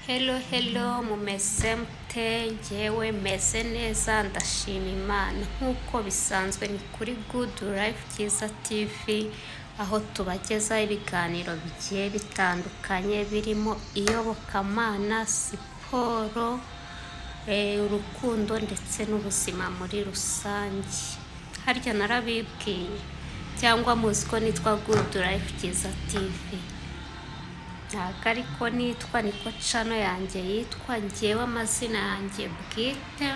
Hello hello mumeze mute njyewe meze neza ndashima Imana nk'uko bisanzwe ni kuri Good Life Byiza TV aho tubagezaho ibiganiro bigiye bitandukanye birimo iyobokamana siporo eh, urukundo ndetse n'ubuzima muri rusange harya narabibwiye cyangwa muzi ko nitwa Good Life Byiza TV ntabwo ariko nitwa niko cano yanjye yitwa ngewe amazina yanjye bwite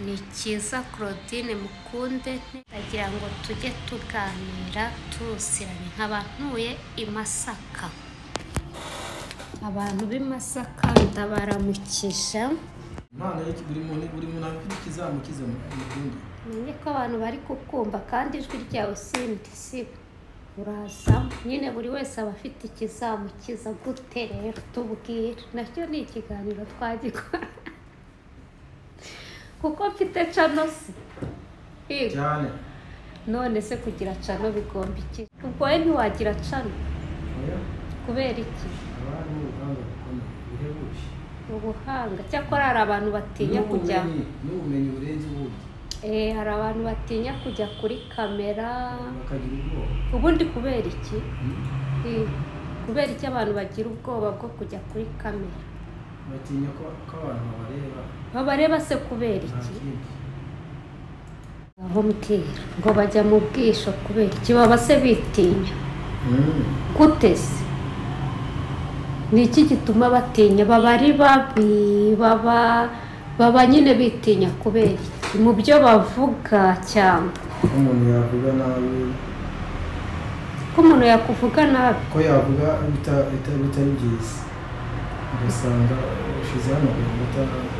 ni cyiza claudine mukunde ndagira ngo tujye tuganira turusirane nkaba ntuye i masaka abantu b'i masaka ndabaramukije Imana yiki buri muntu buri muntu afite ikizamukiza mu kundi menye ko abantu bari kukumva kandi ijwi ryawe sindi sibo uraza nyine buri wese aba afite ikizamukiza gute rero tubwire nacyo ni ikiganiro twagikora kuko mfite cano se Yego. cyane none se kugira cano bigomba iki ubwo we ntiwagira cano oya kubera iki haba harimo urugamba rukomeye bihebuje ubuhanga cyakora hari abantu batinya kujya n'ubumenyi n'ubumenyi burenze ubundi Eh, hari abantu batinya kujya kuri kamera bakagira ubwoba ubundi kubera iki Hmm? Eh, kubera iki abantu bagira ubwoba bwo kujya kuri kamera batinya ko ko abantu babareba babareba se kubera nta iki kindi aho mbwira ngo bajya mu bwisho kubera iki baba se bitinya gute se ni iki gituma batinya baba ari babi baba baba nyine bitinya kubera iki mu byo bavuga cyangwa ko umuntu yavuga nabi ko umuntu yakuvuga nabi ko yavuga bita- bita- bitari byiza ugasanga ushizeho amagambo ata-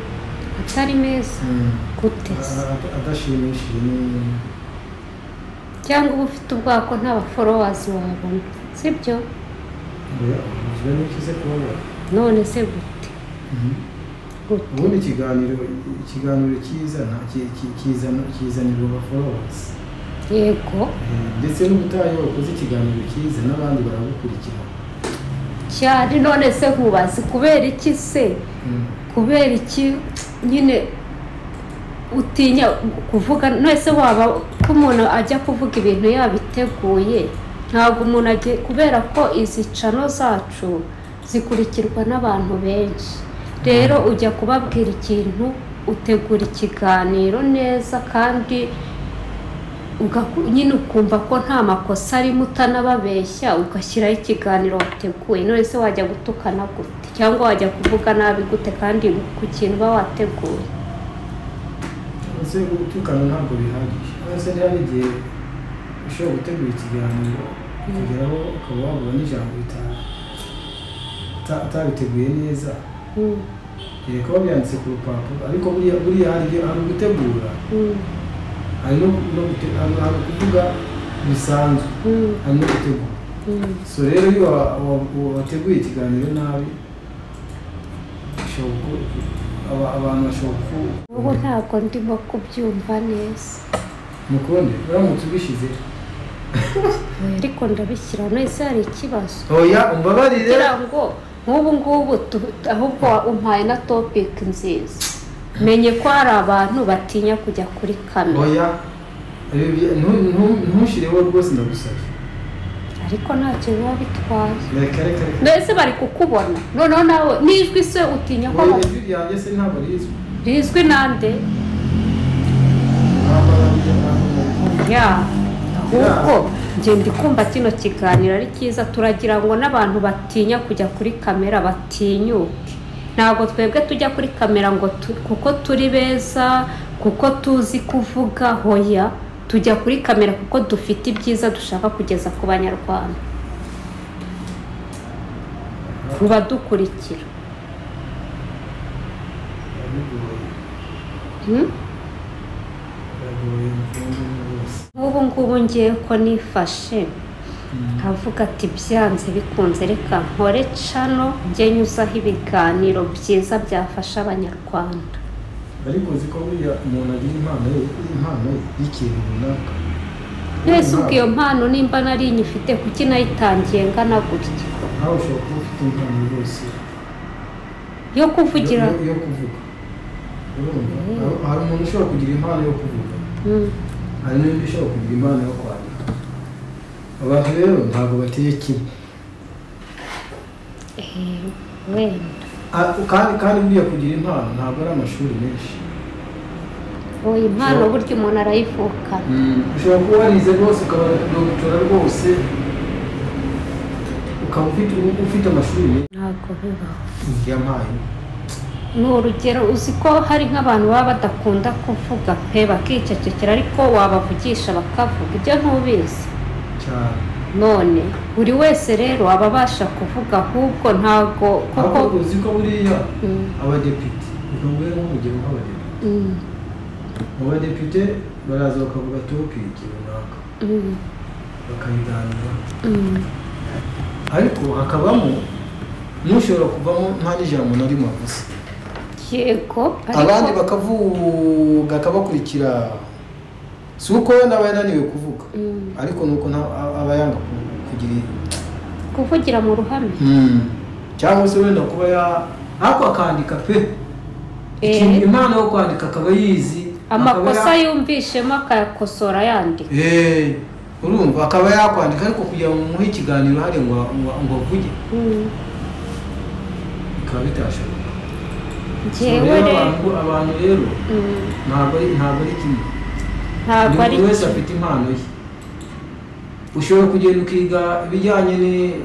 atari meza Hmm. gute se A- a- adashimishije ni- cyangwa uba ufite ubwako nta baforowazi wabona sibyo oya ubuzima ni ikize kubabara none se gute Mhm. gute ubundi ikiganiro ikiganiro kizana ki- ki- kizana kizanirwa abaforowazi yego Eh, ndetse n'ubutaha iyo wakoze ikiganiro kiza n'abandi baragukurikira cyane none se nkubazi kubera iki se Mm. kubera iki nyine utinya kuvuga nese waba ko umuntu ajya kuvuga ibintu yabiteguye ntabwo umuntu agiye kubera ko izi cano zacu zikurikirwa n'abantu benshi rero ujya kubabwira ikintu utegura ikiganiro neza kandi ugaku- nyine ukumva ko nta makosa arimo utanababeshya ugashyiraho ikiganiro wateguye none se wajya gutukana gute cyangwa wajya kuvuga nabi gute kandi ku kintu uba wateguye ndetse gutukana ntabwo bihagije ndetse hari igihe ushobora gutegura ikiganiro ukageraho ukaba wabura n'ijambo rita- ata- atabiteguye neza Mm, Eh, kuba byanditse ku rupapuro ariko buriya buriya hari igihe- hari ugutegura mm, hari no no gute- hari- hari ukuvuga bisanzwe mm, hari no gutegura mm. so rero iyo wa- wa- wa- wateguye ikiganiro nabi ushobora ku- aba- abantu bashobora ubu ku ntabwo ndimo kubyumva neza mukunde uramutse ubishyize Oya, ariko ndabishyira nese hari ikibazo oya umbabarire kugira ngo nk'ubu ngubu tu- ahubwo umpaye na topiki nziza menye ko hari abantu batinya kujya kuri kamera oya Ibi bya- ntu- ntu- ntushireho rwose ndagusabye ariko ntacyo biba bitwaye reka reka reka mbese bari kukubona noneho nawe n'ijwi se utinya ko oya bas- ijwi ryanjye se ntabwo rizwi rizwi nande ntabwo arabyo ntabwo ya ahubwo njye ndi kumva kino kiganiro ari cyiza turagira ngo n'abantu batinya kujya kuri kamera batinyuke ntabwo twebwe tujya kuri kamera ngo tu- kuko turi beza kuko tuzi kuvuga hoya tujya kuri kamera kuko dufite ibyiza dushaka kugeza ku banyarwanda ku badukurikira bigoye Hmm? biragoye mukunde rwose nk'ubu ngubu ngiye ko nifashe nkavuga ati byanze bikunze reka nkore cano njye nyuzaho ibiganiro byiza byafasha abanyarwanda ariko uzi ko buriya umuntu agira impano ye impano ye y'ikintu runaka mwese ubwo iyo mpano nimba nari nyifite kuki nayitangiye ngana gutya nawe ushobora kuba ufite impano rwose yo kuvugira yo yo kuvuga urumva Hari- hari umuntu ushobora kugira impano yo kuvuga Mm, hari n'undi ushobora kugira impano yo kwandika abantu rero ntabwo bateye kimwe eh, wenda Ah, kandi kandi buriya kugira impano ntabwo ari amashuri menshi oya impano So- burya umuntu arayivukana ushobora kuba warize rwose ukaba dogitora rwose ukaba ufite ufite amashuri menshi ntabwo bibaho yampaye ni urugero uzi ko hari nk'abantu baba badakunda kuvuga pe bakicecekera ariko wabavugisha bakavuga ibyo ntubizi cyane none buri wese rero aba abasha kuvuga ahubwo ntabwo kuko ariko uzi ko buriya Mm, abadepite ni ngombwa nk'urugero nk'abadepite mm, mu badepite baraza bakavuga topiki runaka mm, bakayiganira mm. ariko hakabamo n'ushobora kuvamo nta n'ijambo na rimwe avuze yego abandi ariko bakavuga akabakurikira si uko we aba yananiwe kuvuga Mm, ariko ni uko nta- a- aba yanga ku- kugira kuvugira mu ruhame Mm. cyangwa se wenda kuba ya ariko akandika pe Eh. Ikintu- impano yo kwandika akaba yizi akaba amakosa ya- yumvishemo akayakosora yandika Eh, urumva akaba yakwandika ariko kugira ngo umuhe ikiganiro hariya ngo ngo- ngo avuge Mm, bikaba bitashoboka njyewe Rero rero abantu abantu rero Mm, ntabwo ari ntabwo ari kimwe ntabwo buri ari muntu wese afite impano ye ushobora kugenda ukiga ibijyanye ni-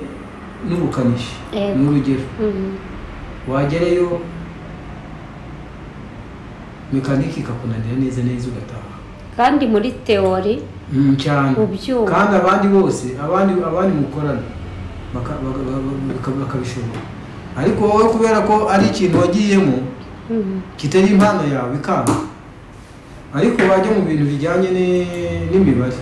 n'ubukanishi Yego. ni urugero Mm, wagerayo mekanike ikakunanira neza neza ugataha kandi muri teori Mm, cyane Ubyumva. kandi abandi bose abandi abandi mukorana baka- baka- baka- baka- bakabishobora ariko wowe kubera ko ari ikintu wagiyemo mm, kitari impano yawe ikanga ariko wajya mu bintu bijyanye ni- n'imibare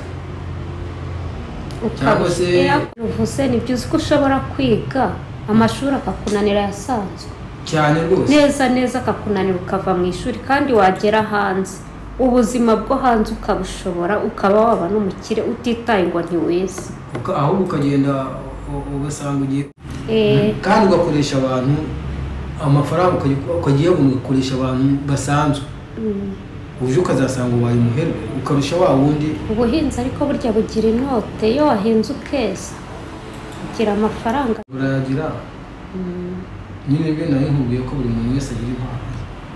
Cyangwa se- uvuze ni byiza ko ushobora kwiga amashuri akakunanira ayasanzwe cyane rwose neza neza akakunanira ukava mu ishuri kandi wagera hanze ubuzima bwo hanze ukabushobora ukaba waba n'umukire utitaye ngo ntiwize Uka- ahubwo ukagenda u- ugasanga ugiye Eh, kandi ugakoresha abantu amafaranga ukayi- ukagiye ugakoresha abantu basanzwe mm, uje ukazasanga ubaye umuherwe ukarusha wa wundi ubuhinzi ariko burya bugira inote iyo wahinze ukeza ugira amafaranga burayagira Mm, nyine byo nari nkubwiye ko buri muntu wese agira impano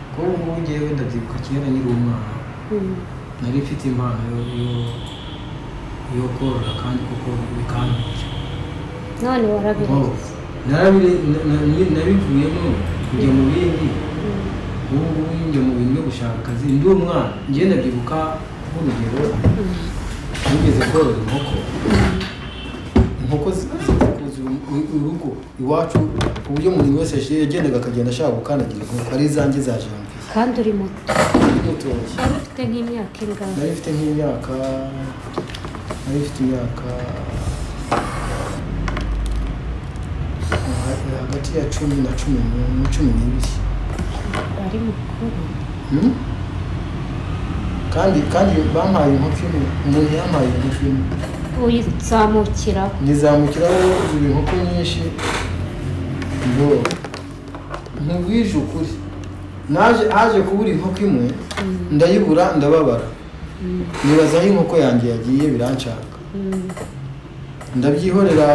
kuko ubu ngubu ngewe ndabyibuka kera nkiri umwana mm, nari mfite impano yo yo- yo korora kandi kuko bikantunga none warabirenze Narabire- na- na- ni- nabivuyemo njya mu bindi ubu ngubu njya mu bintu byo gushaka akazi ndi umwana njye ndabyibuka nk'urugero nigeze korora inkoko inkoko zikuza urugo iwacu ku buryo umuntu wese yaje- yagendaga akagenda ashaka gukandagira inkoko ari izanjye za janvier kandi uri muto Ndi mutoya wari ufite nk'imyaka ingahe nari mfite nk'imyaka nari mfite imyaka hagati ya cumi na cumi nu- na cumi n'ibiri ari mukuru Hmm? kandi kandi bampaye inkoko imwe umuntu yampaye inkoko imwe uyizamukiraho nizamukiraho izi inkoko nyinshi ngo ntubwije ukuri naje haje kubura inkoko imwe ndayibura ndababara nibaza aho inkoko yanjye yagiye biranshaka Mm, ndabyihorera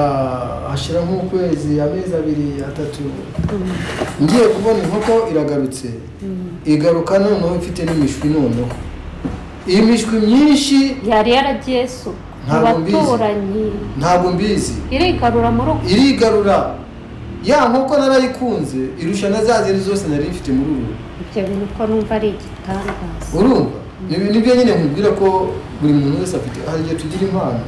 hashira nk'ukwezi amezi abiri atatu mm, ngiye kubona inkoko iragarutse mm. igaruka noneho ifite n'imishwi noneho iyi mishwi myinshi yari yaragiye su mu Ntabwo mbizi. baturanyi ntabwo mbizi irigarura mu rugo irigarura ya nkoko narayikunze irusha na za zindi zose nari mfite muri ubu ibyo bintu uko numva ari igitangaza urumva Ni- nibyo nyine nkubwira ko buri muntu wese afite hari igihe tugira impano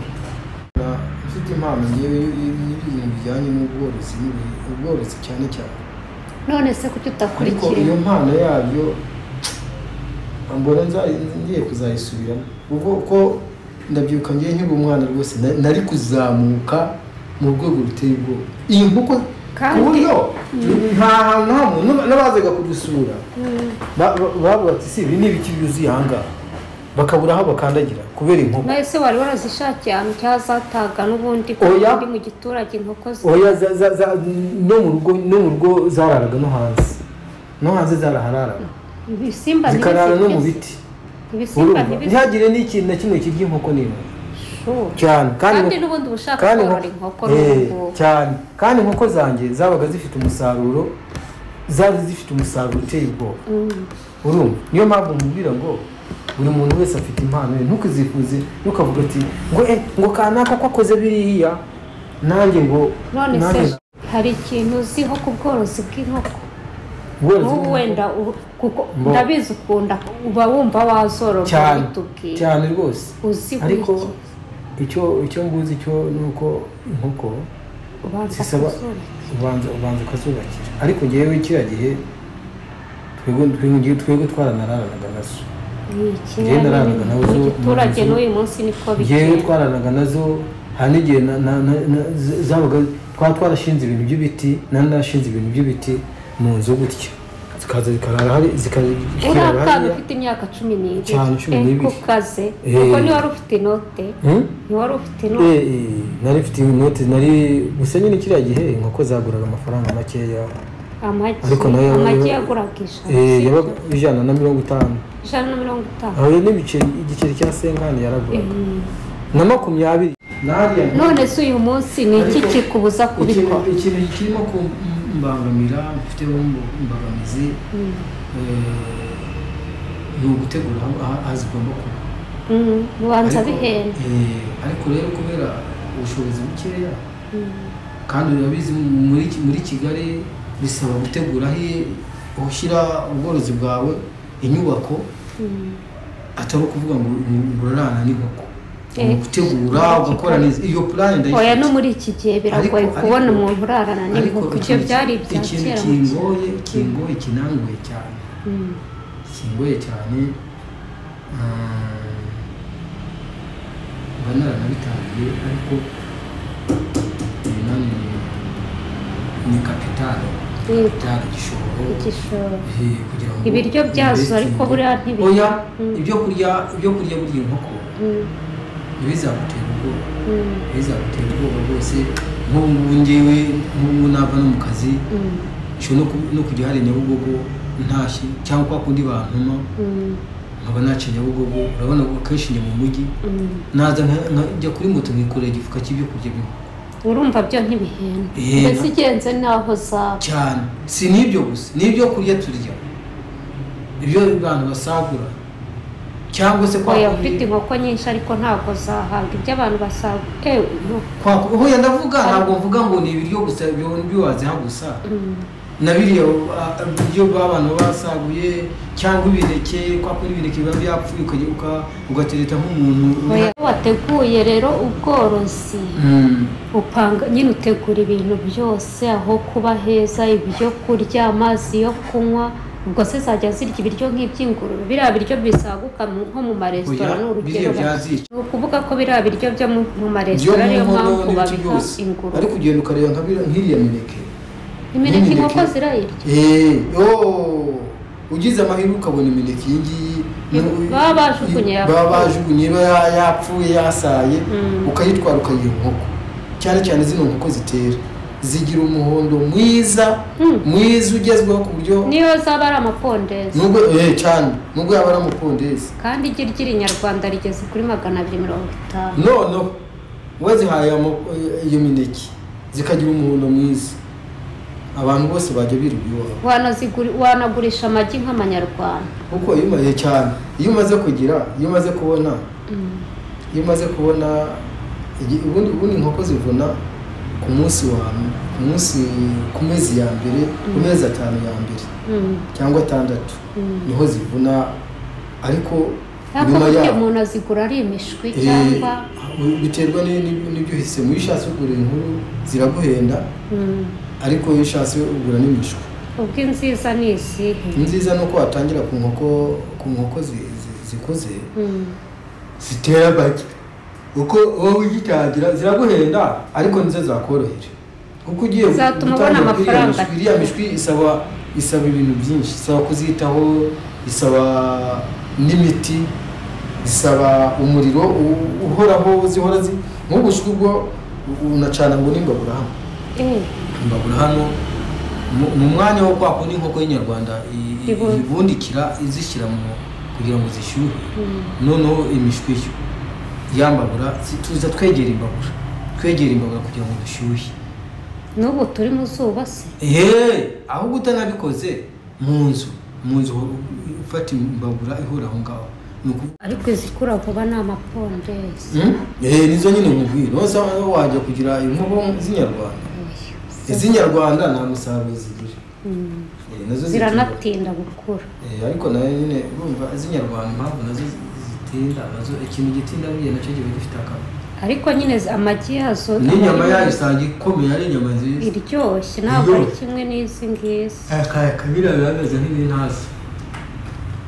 Na- mfite impano ngewe y- y- y'ibintu bijyanye n'ubworozi n'ibintu- ubworozi cyane cyane none se kuki ariko iyo utakurikira mpano yabyo mbona nza- ngiye kuzayisubiramo ubwo ko ndabyibuka ngiye nkiri umwana rwose na- nari kuzamuka mu rwego ruteye ubwoba iyi nkoko ku Kandi- buryo nta hantu nta muntu n'abazaga kudusura ba- ba- bavuga ati si ibi ni ibiti byuzuye aha ngaha bakabura aho bakandagira kubera inkoko nawe se wari warazishakiye ahantu cyangwa zataga n'ubundi ko Oya. ndi mu giturage inkoko ze oya za- za- za- no mu rugo no mu rugo zararaga no hanze no hanze zaraharara ibisimba zikarara no mu ntibizigeze- biti ibisimba urumva ntibizigeze- ntihagire n'ikintu na kimwe kirya inkoko niba Sure. cyane kandi inkoko- n'ubundi uba ushaka kandi korora inkoko inkoko Eh, n'ubu cyane kandi inkoko zanjye zabaga zifite umusaruro zari zifite umusaruro uteye ubwoba urumva niyo mpamvu mubwira ngo buri muntu wese afite impano ye ntukizifuze ntukavuga ati ngo eh ngo kanaka ko akoze biriya nanjye ngo none se nanjye- hari ikintu uziho ku bworozi bw'inkoko ubworozi nk'ubu bw'inkoko- wenda u- kuko Mbo. ndabizi ukunda uba wumva wazorora cyane bitubwiye cyane rwose uziho ariko iki icyo icyo mbuzi cyo ni uko inkoko ubanza zisaba kuzorora ubanza ubanza ukazubakira ariko ngewe kiriya gihe twego twego twego twaranararanaga nazo Iki Njyewe nararaga nawe mu zo- mu giturage nzu. n'uyu munsi niko ngewe bigenda twaranaga nazo hari n'igihe na- na- na- na- z- zabaga twaba twarashinze ibintu by'ibiti nari narashinze ibintu by'ibiti mu nzu gutya zikaza zikarara hari uri zikazikirara akana hariya ufite imyaka cumi n'ibiri Cyane, cumi Eh, n'ibiri. kukaze Eh. kuko ntiwari ufite inote Hmm? ntiwari ufite inote Eh, eh, nari mfite inoti nari gusa nyine kiriya gihe inkoko zaguraga amafaranga makeya amagi Ariko nayo- amagi yaguraga ijana Eh, sibyo? yabaga ijana na mirongo itanu ijana na mirongo itanu aho n'ibiceri igiceri cya senkani yaraguraga Mm. na makumyabiri nariya none se uyu munsi ni iki Ariko- kikubuza kubikora ikintu ikintu kirimo kumbangamira mfiteho imbogamizi Mm. eh, ni ugutegura aho- aho aho zigomba kuba Mm, ubanza Ariko- bihenda eh, ariko rero kubera ubushobozi bukeya Mm. kandi urabizi muri Ki- muri kigali bisaba gutegura aho i- ushyira ubworozi bwawe inyubako Mm. atari ukuvuga ngo ngo urarana n'inkoko ni Eh, ugutegura ugakora neza iyo purani oya ndayifite no muri iki gihe biragoye Ariko- kubona ariko- umuntu urarana ariko n'inkoko ibyo ikintu- byari ibya ikintu kera mu cyaro. kingoye kingoye kinangoye cyane Mm. kingoye cyane mm, mba naranabitangiye ariko ibi nani ni kapitale Mm. kapitale igishoro igishoro eh, kugira ngo Ibiryo byazo ariko buriya ntibirya. oya Mm. ibyo kurya ibyo kurya burya inkoko Mm. ntibizagutera ubwoba Mm. ntibizagutera ubwoba rwose nk'ubu ngubu ngewe nk'ubu ngubu nava no mu kazi Mm. nshobora no ku- no kujya hari nyabugogo ntashye cyangwa kwa kundi bantuma Mm. nkaba naciye nyabugogo urabona ko akenshi njya mu mujyi Mm. naza nka- nka- njya kuri moto nkikorera igifuka cy'ibyo kurya bimwe urumva byo ntibihenda Eh, mbese na- igenze n'aho zaba cyane si n'ibyo gusa n'ibyo kurya turya ibyo abantu basagura cyangwa se kwa oya kundi- ufite inkoko nyinshi ariko ntabwo zahabwa ibyo abantu basaba ewe inkoko kwa ku- hoya ndavuga ntabwo mvuga ngo ni ibiryo gusa ibyo nibyo waziha gusa Mm. na biriya ah, ibiryo b'abantu basaguye cyangwa ibireke kwa kundi ibireke biba byapfuye ukajya uka- ugatereta nk'umuntu oya iyo wateguye rero ubworozi Mm. upanga nyine utegura ibintu byose aho kuba heza ibyo kurya amazi yo kunywa ubwo se zajya zirya ibiryo nk'iby'ingurube biriya biryo bisaguka mu- nko mu maresitora Oya, ni urugero biriya byazica. ni ukuvuga ko biriya biryo byo mu- mu Byo maresitora mu ariyo nkono mpamvu n'ibiti babiha byose. ingurube ariko ugenda ukareba nka biriya- nk'iriya mineke imineke n'imineke. inkoko zirayirya Eh, oh, ugize amahirwe ukabona imineke iyi ngiyi ni- Baba bajugunye yapfuye. baba bajugunye iba ya- yapfuye yasaye Mm. ukayitwara ukayiha inkoko cyane cyane zino nkoko zitera zigira umuhondo mwiza Mm. mwiza ugezweho ku buryo niyo zaba ari amapondezi nubwo eh, cyane nubwo yaba ari amapondezi kandi igi ry'inyarwanda rigeze kuri magana abiri mirongo itanu noneho wazihaye ama- eh, iyo mineke zikagira umuhondo mwiza abantu bose bajya biruba iwabo Wanaziguri- wanagurisha amagi nk'amanyarwanda kuko iyo umaze cyane iyo umaze kugira iyo umaze kubona Mm. iyo umaze kubona igi- ubundi ubundi inkoko zivuna ku munsi wa ku munsi ku mezi ya mbere ku mezi atanu ya mbere Mm. cyangwa atandatu Mm. niho zivuna ariko ariko nyuma burya yaho- umuntu azigura ari imishwi Eh, cyangwa biterwa ni- ni- n'ibyo uhisemo iyo ushatse kugura inkuru ziraguhenda Mm. ariko iyo ushatse ugura n'imishwi ubwo inziza ni izihe nziza ni uko watangira ku nkoko ku nkoko zi- zi- zikuze Mm. zitera bake uko wowe ugitangira ziraguhenda ariko nizo zakorohera kuko ugiye Zatuma gutangira ubona kuri iriya amafaranga. mishwi- iriya mishwi isaba isaba ibintu byinshi isaba kuzitaho isaba n'imiti isaba umuriro u- uhoraho zihora zi nk'ubushwi bwo unacana ngo nimbabura hano Eh, imbabura hano mu- mu mwanya wo kwa kundi inkoko y'inyarwanda i- i- Ibu- ibundikira izishyira mu kugira ngo zishyuhe noneho imishwi yo yambabura si- tuza twegera imbabura twegera imbabura kugira ngo dushyuhe n'ubu turi mu zuba se eee ahubwo utanabikoze mu nzu mu nzu ufata imbabura ihura aho ngaho ni ukuvuga ariko izikura vuba ni amapondezi eee nizo nyine nkubwira nose aho wajya kugira inkoko z'inyarwanda iz'inyarwanda nta musaruro zigira Mm. Eh, nazo zigira- ziranatinda gukura Eh, ariko nayo nyine urumva iz'inyarwanda impamvu nazo zi- zitinda nazo ikintu gitinda buriya nacyo kiba gifite akamaro ariko nyine zi- amagi yazo n'inyama yayo usanga ikomeye ari inyama nziza iryoshye ntabwo ari Iryoshye. kimwe n'izi ngizi akaya kabira birameze nk'ibintazi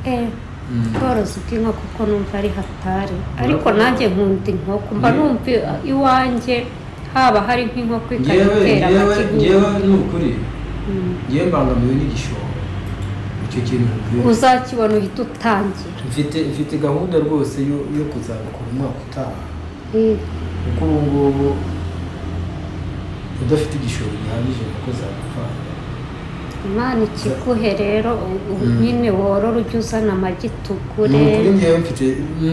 Eh, ubworozi bw'inkoko kuko numva ari hatari ariko nanjye nkunda inkoko mba Mm. numva i- iwanjye haba hari nk'inkoko ikajya ngewe itera ngewe amagi ngewe gusa. ni ukuri Mm. ngewe mbangamiwe n'igishoro icyo kintu nkubwira. uzakibona uhita utangira mfite mfite gahunda rwose yo yo kuzabikora umwaka utaha Eh, kuko ubu ngubu udafite igishoro gihagije kuko zagupfana imana ikiguhe rero u- u- Mm. nyine worora ujye uzana amagi ni tugure ukuri ngewe mfite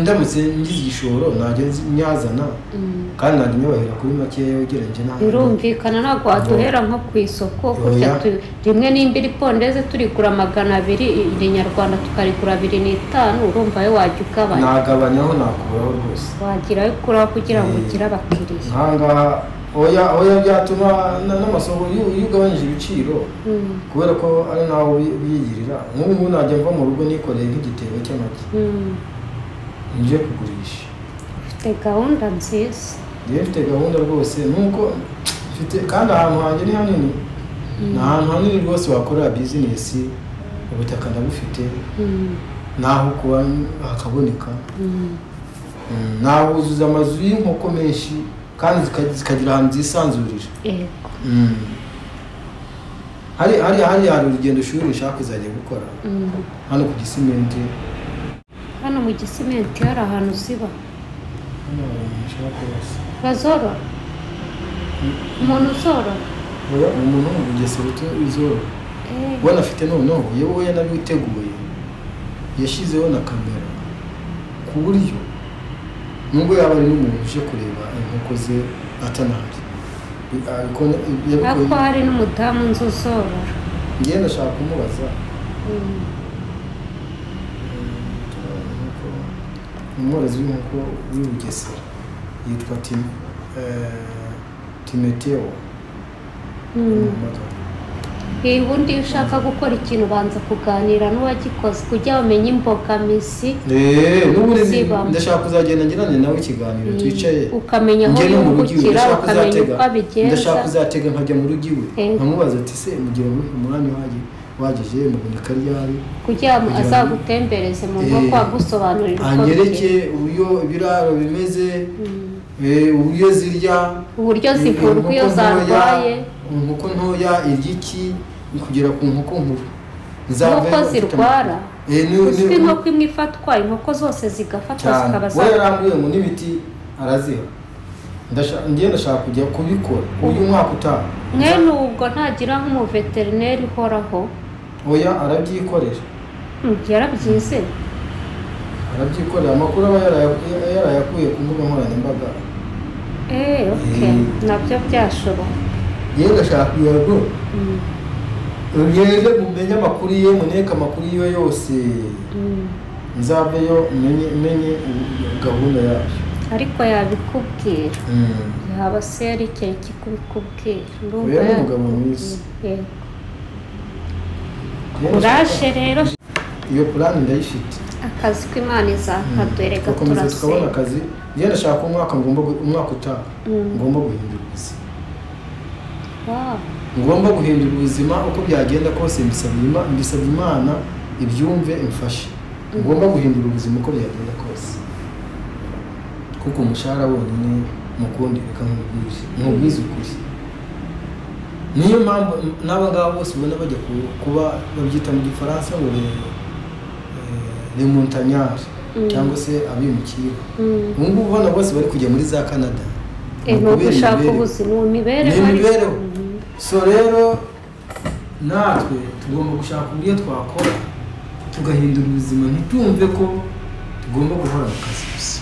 ndamutse ngize igishoro najya nzi- nyazana Mm. kandi ntabwo nyubahera kuri makeya ugereranyije n'aho birumvikana ntabwo waduhera nko ku isoko gutya Oya. tu- rimwe nimba iri pondeze turigura magana abiri irinyarwanda tukarigura abiri n'itanu urumva yo wajya ugabanya nagabanyaho nakuraho rwose wagirayo kuraho kugira ngo Eh. ugire abakiriya nkangaha oya oya byatuma na- n'amasoko iyo iyo ugabanyije ibiciro Mm, kubera ko ari nawe ubi- ubiyigirira nk'ubu ngubu najya mva mu rugo nikoreye nk'igitebo cy'amagi mm. njye kugurisha ufite gahunda nziza njyewe mfite gahunda rwose nuko mfite kandi ahantu hanjye ni hanini ni ahantu hanini rwose wakorera bizinesi ubutaka ndabufite Mm, n'aho kuba hakaboneka mm. Mm, nahuzuza amazu y'inkoko menshi kandi zika- zikagira ahantu zisanzurira yego Mm. hari hari hari hari urugendo shuri nshaka kuzajya gukora Mm. hano ku gisimenti hano mu gisimenti hari ahantu ziba hano hari umuntu nshaka kubasa. bazorora umuntu uzorora Oya, umuntu wo mu bugesera utu- uzorora Eh, ubona afite noneho yewe yanabiteguye yashyizeho na kamera ku buryo nubwo yaba ari n'umuntu uje kureba inkoko ze atanabye ariko ariko hari n'umudamu nzi uzorora ngenda ndashaka kumubaza Mm. umworozi w'inkoko w'i Bugesera yitwa Tim- eh, timeteo Mm. Umuhamagaro. Hey, ubundi iyo ushaka gukora ikintu ubanza kuganira n'uwagikoze kugira bamenye imbogamizi Eh, n'ubundi zi- Zibamo. ndashaka kuzagenda ngirane nawe ikiganiro Mm. twicaye Ukamenya aho Njye no mu rugo iwe, yungukira, ndashaka ukamenya uzatega- uko abigenza. ndashaka kuzatega nkajya mu rugo iwe Eh. nkamubaza ati se mugira ngo umwanya uhagi wageje muboneka ryari kugira ngo Kugira ngo- azagutembereze mu Eh, nkoko agusobanurira uko anyereke bigenda. uburyo ibiraro bimeze Mm. eh, uburyo zirya uburyo zivurwa iyo Inkoko ntoya- zarwaye inkoko ntoya iry'iki kugera ku nkoko nkuru Nzave nk'uko mfite amakuru. zirwara Eh, ni- uzwi ni- inkoko imwe ifatwa inkoko zose zigafatwa cyane zikaba we za yarambuye ngo n'ibiti araziha Ndasha- ngiye ndashaka kujya kubikora uyu mwaka utaha mwene ubwo ntagira nk'umuveterineri uhoraho oya arabyikorera Mm, yarabyizeye arabyikorera amakuru aba yaraya- yarayakuye ku mbuga nkoranyambaga Eh, okay. Eh. nabyo byashoboka yewe ndashaka kugira ngo Mm, mugende mumenye amakuru ye muneke amakuru yiwe yose mm. nzaveyo menye menye u- gahunda yabyo ariko yabikubwira Mm. yaba se yari ikintu kikubikubwira Oya, ni umugabo mwiza. yego Yewe uraje rero iyo purani ndayifite akazi k'imana izakadwere tugakomeza tukabona gaturase akazi njye ndashaka umwaka ngomba gu- umwaka utaha Mm. ngomba guhindura ubuzima ngomba guhindura ubuzima uko byagenda kose mbisabye Ima- mbisabye imana ibyumve imfashe ngomba guhindura ubuzima uko byagenda kose kuko umushahara wonyine mukundi reka nkubwije nkubwize ukuri niyo mpamvu n'aba ngaba bose ubona bajya ku- kuba babyita mu gifaransa ngo remontanyari Mm. cyangwa se abimukira ubu ngubu ubona bose bari kujya muri za canada ni Ni ukubera ugushaka imibereho. ubuzima imibereho ni imibereho so rero natwe tugomba gushaka uburyo twakora tugahindura ubuzima ntitumve ko tugomba guhora mu kazi gusa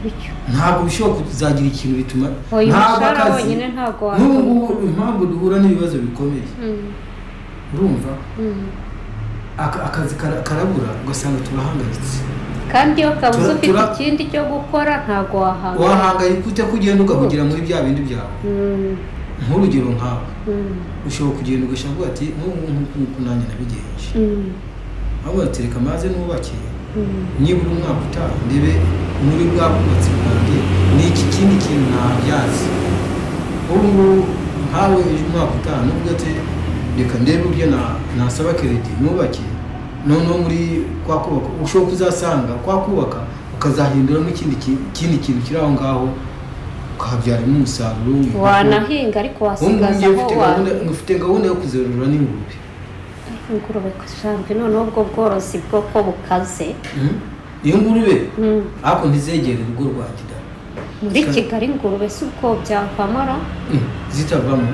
gutyo ntabwo bishoboka kuzagira ikintu bituma uyu ntabwo mushahara akazi wonyine ntabwo n'ubu waturuka impamvu duhura n'ibibazo bikomeye urumva aka- akazi kara- karabura ugasanga turahangayitse kandi iyo kabuze Tura- ufite tura- ikindi cyo gukora ntabwo wahangara wahangayika ute ko ugenda ugahugira muri bya bindi byawe nk'urugero nkawe ushobora kugenda ugashaka uvuga ati nk'ubu nk'uku nanjye nabigenje ahubwo atereka amazi n'ubake nibura umwaka utaha ndebe muri bwa bwubatsi bwanjye ni iki kindi kintu ntabyazi ubu ngubu nkawe ejo umwaka utaha nubwo ati reka ndebe uburyo na- nasaba keredi nubake noneho muri kwa kubaka ushobora kuzasanga kwa kubaka ukazahinduramo ikindi ki- ikindi kintu kiri aho ngaho ukahabyaramo umusaruro wanahinga ariko wasigaza wasigaza aho wahingura ufite gahunda yo kuzerura n'ingurube ingurube kujambi noneho ubwo bworozi bwo ko bukaze Mhm. iyo ngurube Mm. ariko ntizegere urugo rwa kidara muri Kandi- kigali ingurube si ubwo byavamara zitavamo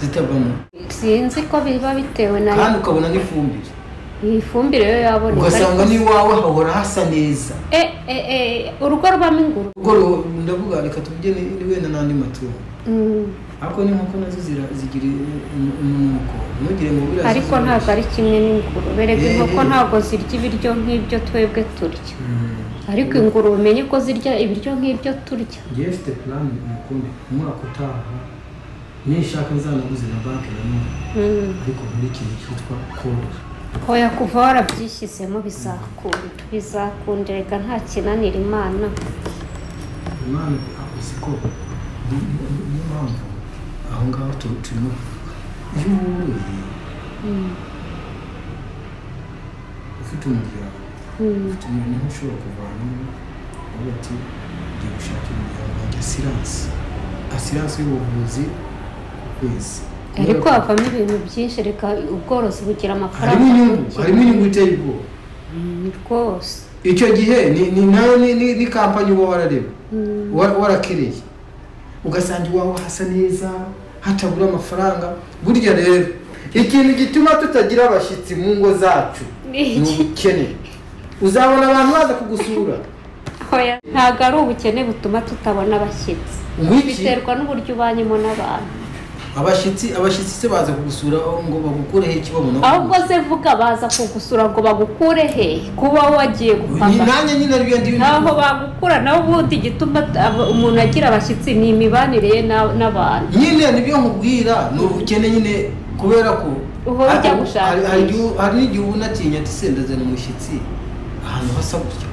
zitavamo sinzi ko biba bitewe na kandi ukabona n'ifumbire iyi fumbire yo yaboneka ugasanga ariko- n'iwawe hahora hasa neza e, e, e, urugo rubamo ingurube ubwo ru- ndavuga reka tujye ni- wenda n'andi matungo Mm. ariko n'inkoko nazo zira- zigira umunuko ntugire ngo buriya ariko zizoroshye. ntabwo ari kimwe n'ingurube reka Eh, inkoko eh. ntabwo zirya ibiryo nk'ibyo twebwe turya Mhm. ariko ingurube umenye ko zirya ibiryo nk'ibyo turya njyewe mfite purani umukunde umwaka utaha nishaka nzanaguze na banki nanone Mm. ariko muri ikintu cyitwa korora oya kuva warabyishyizemo bizakunda bizakunda reka nta kinanira imana umwana akoze ko ni- ni- niyo mpamvu aho ngaho tu- turimo kuvuga iyo woroye Mm. ufite umuryango Mm. ufite umuntu niho ushobora kuvanamo uvuga ati ngiye gushaka umuryango wanjye asiranse asiranse y'ubuvuzi ku kwezi ariko havamo ibintu byinshi reka ubworozi bugira amafaranga harimo inyungu bugira- harimo inyungu iteye ubwoba Mm, rwose icyo gihe ni- ni- nayo ni- ni ni kampani uba warareba Mm. wa- warakereye ugasanga iwawe hasa neza hatabura amafaranga burya rero ikintu gituma tutagira abashyitsi mu ngo zacu Ni iki? ni ubukene uzabona abantu baza kugusura Oya, ntabwo ari ubukene butuma tutabona abashyitsi Wiki? biterwa n'uburyo ubanyemo n'abantu abashyitsi abashyitsi se baza kugusura aho ngo bagukureho iki babona ahubwo se vuga baza kugusura ngo bagukure he kuba wagiye ni gupanga nanjye nyine ariyo ndiyo ntaho bagukura nawe ubundi igituma t- aba- umuntu agira abashyitsi ni imibanire ye na- n'abantu nyine nibyo nkubwira ni ubukene nyine kubera ko Uhora ujya hari- gushakisha. hari- hari igihe- hari n'igihe uba unatinya ati sendazana umushyitsi ahantu hasa gutya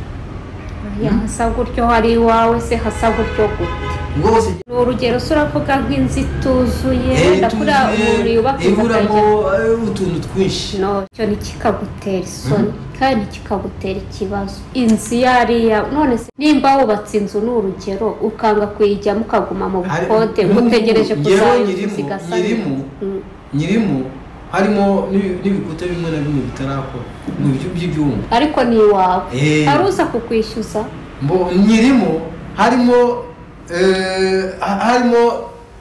Oya, hasa gutyo hari iwawe se hasa gutyo gute ubwo hose ni urugero se uravuga nk'inzu ituzuye wenda kuriya umuntu yubaka inzu iburamo akajya- eh, utuntu twinshi no cyo ntikikagutera isoni kandi ntikikagutera ikibazo inzu iyo ari iyawe none se nimba wubatse inzu ni urugero ukanga kuyijyamo ukaguma mu Hari- bukode n'ubu utegereje njyewe kuzayivuza nyirimo- igasa nyirimo Mm. nyirimo harimo n'ibi- n'ibikuta bimwe na bimwe bitarakora mu byo by'ibyuma ariko ni iwawe Eh. hari uza kukwishyuza mbo nyirimo harimo eh, ha- harimo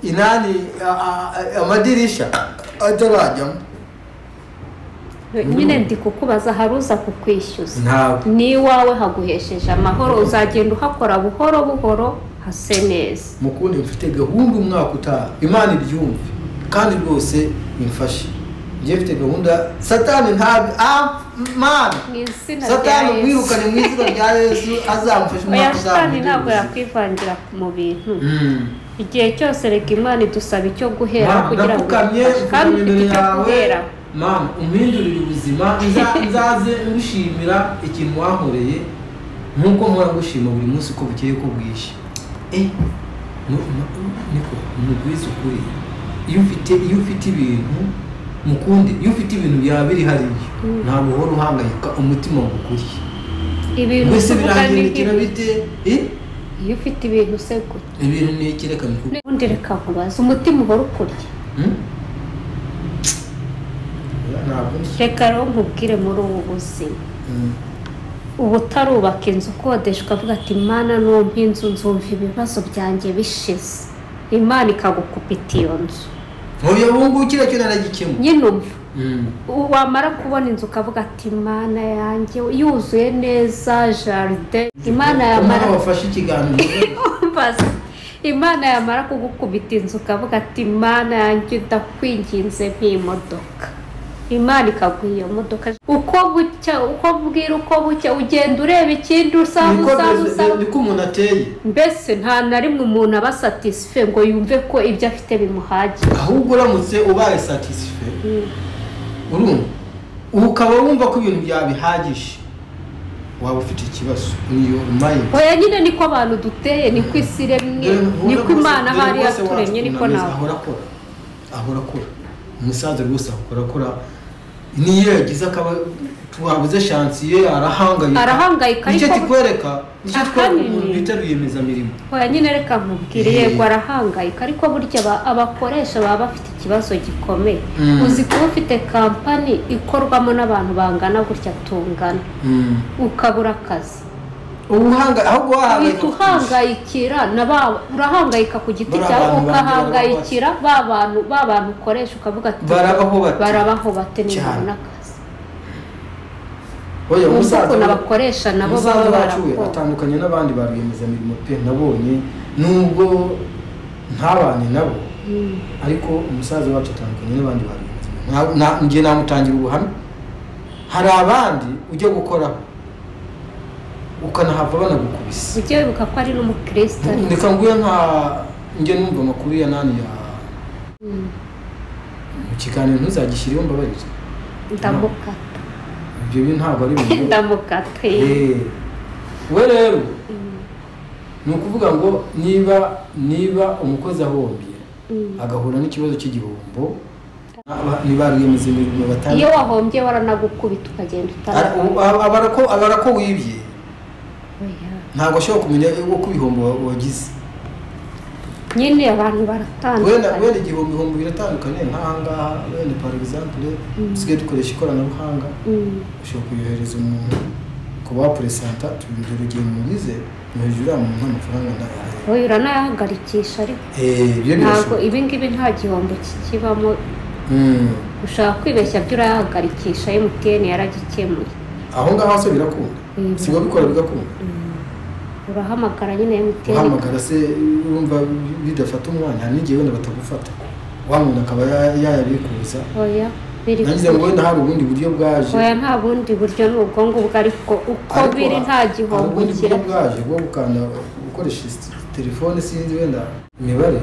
inani a- a- a- amadirisha atarajyamo nyine ndi kukubaza hari uza kukwishyuza ntawe ni iwawe haguhesheje amahoro uzagenda uhakora buhoro buhoro hase neza mukundi mfite gahunda umwaka utaha imana ibyumve kandi rwose imfashe njye mfite gahunda satani ntabi amana mu izina rya satani yesu mwirukane mu izina rya yesu azamufasha oya umwaka uzaza satani ntabwo mubyuzi. yakwivangira mu bintu Mm. igihe cyose reka imana idusaba icyo guhera Mama, kugira ngo ndapfukamye idufashe. kandi mfite ufite icyo imbere yawe guhera mama umpindurire ubuzima nza- nzaze ngushimira ikintu wankoreye nk'uko mpora ngushima buri munsi uko bukeye ko bwije Eh, nu- nu- niko mugwize ukuri iyo ufite iyo ufite ibintu mukundi iyo ufite ibintu byaba biri hariyo ntabwo uhora uhangayika umutima ngukuriye ibintu mbese uvuga ni biragendekera nk'ibi. bite Eh, iyo ufite ibintu se gute ibintu ni iki reka mbikubwire. ubundi reka nkubaze umutima uhora ukurya Hmm? ntabwo nzi. reka rero nkubwire muri ubu buzima Hmm. ubu utarubaka inzu ukodeshwa avuga ati imana numpa inzu nzumva ibibazo byanjye bishize imana ikagukupita iyo nzu nkuriye ubu ngubu kiriya cyo naragikemura nyine umva Mm. U- wamara kubona inzu ukavuga ati imana yanjye yuzuye neza jaride imana yamara umwana wafashe ikiganiro Mbaza. imana yamara kugukubita inzu ukavuga ati imana yanjye ndakwinginze nk'imodoka imana ikaguha iyo modoka uko bucya uko bwira uko bucya ugenda ureba ikindi usaba niko usaba usaba niko umuntu ateye mbese nta na rimwe umuntu aba satisfe ngo yumve ko ibyo afite bimuhagije ahubwo uramutse ubaye satisfe urumva ubu ukaba wumva ko ibintu byabihagije waba ufite ikibazo niyo mayindi oya nyine niko abantu duteye niko isi iremye niko imana aho ari yaturemye niko nawe ahora akora ahora akora umusaza rwose akora akora niyo yagize akaba twabuze shansi ye arahangayika Arahangayika, nicyo ariko- kikwereka nicyo twereka Ahanini- umuntu bita rwiyemezamirimo oya nyine reka nkubwire Eh. yego arahangayika ariko burya aba- abakoresha baba bafite ikibazo gikomeye Mm. uzi kuba ufite kampani ikorwamo n'abantu bangana gutya tungana Mm. ukabura akazi ubu uhanga- ahubwo uhita wahangayika uhangayikira na ba urahangayika ku giti Bariya cyawe bantu ukahangayikira ba bantu ba bantu ukoresha ukavuga ati barabaho bati barabaho bate Cyane. nibabona akazi oya wumva musaza ukuntu abakoresha nabo baba musaza wacu we barakora atandukanye n'abandi ba rwiyemezamirimo pe nabonye nubwo ntabane nabo Mm. ariko umusaza wacu atandukanye n'abandi ba rwiyemezamirimo Nta- nta- njye namutangira ubuhamya hari abandi ujya gukoraho ukanahava banagukubise ujye wibuka ko ari n'umukristo ariko. reka nguye nka njye numva amakuru ya nani ya Mm. mu kiganiro ntuzagishyiriho mbabarire ndamukata ibyo bintu ntabwo ari ibintu ndamukata eh. Eh, we rero ni ukuvuga ngo niba niba umukozi ahombye Mm. agahura n'ikibazo cy'igihombo aba- ni ba rwiyemezamirimo iyo batandukanye wahombye waranagukubita ukagenda Ara- utarabona u- aba- aba arako- aba arako wibye Oya. ntabwo ashobora kumenya uko ibihombo wa- wagize nyine abantu wenda baratandukanye wenda igihombo ibihombo biratandukanye nk'ahangaha wenda par exemple dusigaye dukoresha ikoranabuhanga Mm. ushobora kuyohereza umuntu ku ba puresanta tubigira urugero mugize mwohereza uriya muntu amafaranga ndayahaye oya uranayahagarikisha ariko Eh, ibyo ntabwo birashoboka ibi ngibi nta gihombo kikibamo Mm. ushaka kwibeshya byo urayahagarikisha emutiyeni yaragikemuye aho ngaho se birakunda Mm. si wabikora bigakunda urahamagara nyine emutiyeni uhamagara se urumva bidafata umwanya hari n'igihe wenda batagufata wa muntu akaba ya- yayabikuza oya biri nangize ngo kure. wenda hari ubundi buryo bwaje oya nta bundi buryo ni ubwo ngubwo ariko uko Ariko biri nta hari gihombo ubundi buryo kira bwaje bwo gukanda gukoresha isi- telefone sinzi wenda imibare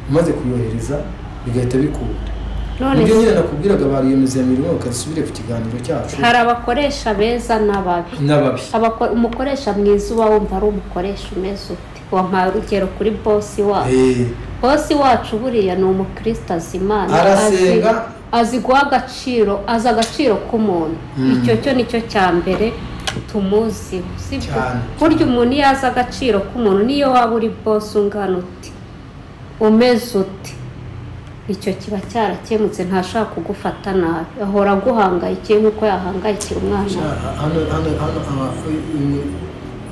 umaze kuyohereza bigahita bikunda none nibyo se nyine nakubwiraga ba rwiyemezamirimo bakazisubire ku kiganiro cyacu hari abakoresha beza n'ababi n'ababi Abako- umukoresha mwiza uba wumva ari umukoresha umeze ute wampaye urugero kuri bosi wacu Eh, bosi wacu buriya ni umukristo azi imana Arasenga. azi- azi guha agaciro azi agaciro k'umuntu Mm. icyo cyo nicyo cya mbere tumuziho sibyo Cyane. burya umuntu iyo azi agaciro k'umuntu niyo waba uri bosi ungana ute umeze ute icyo kiba cyarakemutse ntashaka kugufata nabi ahora aguhangayikiye nk'uko yahangayikira umwana we. Sha- hano hano hano aba- uyu-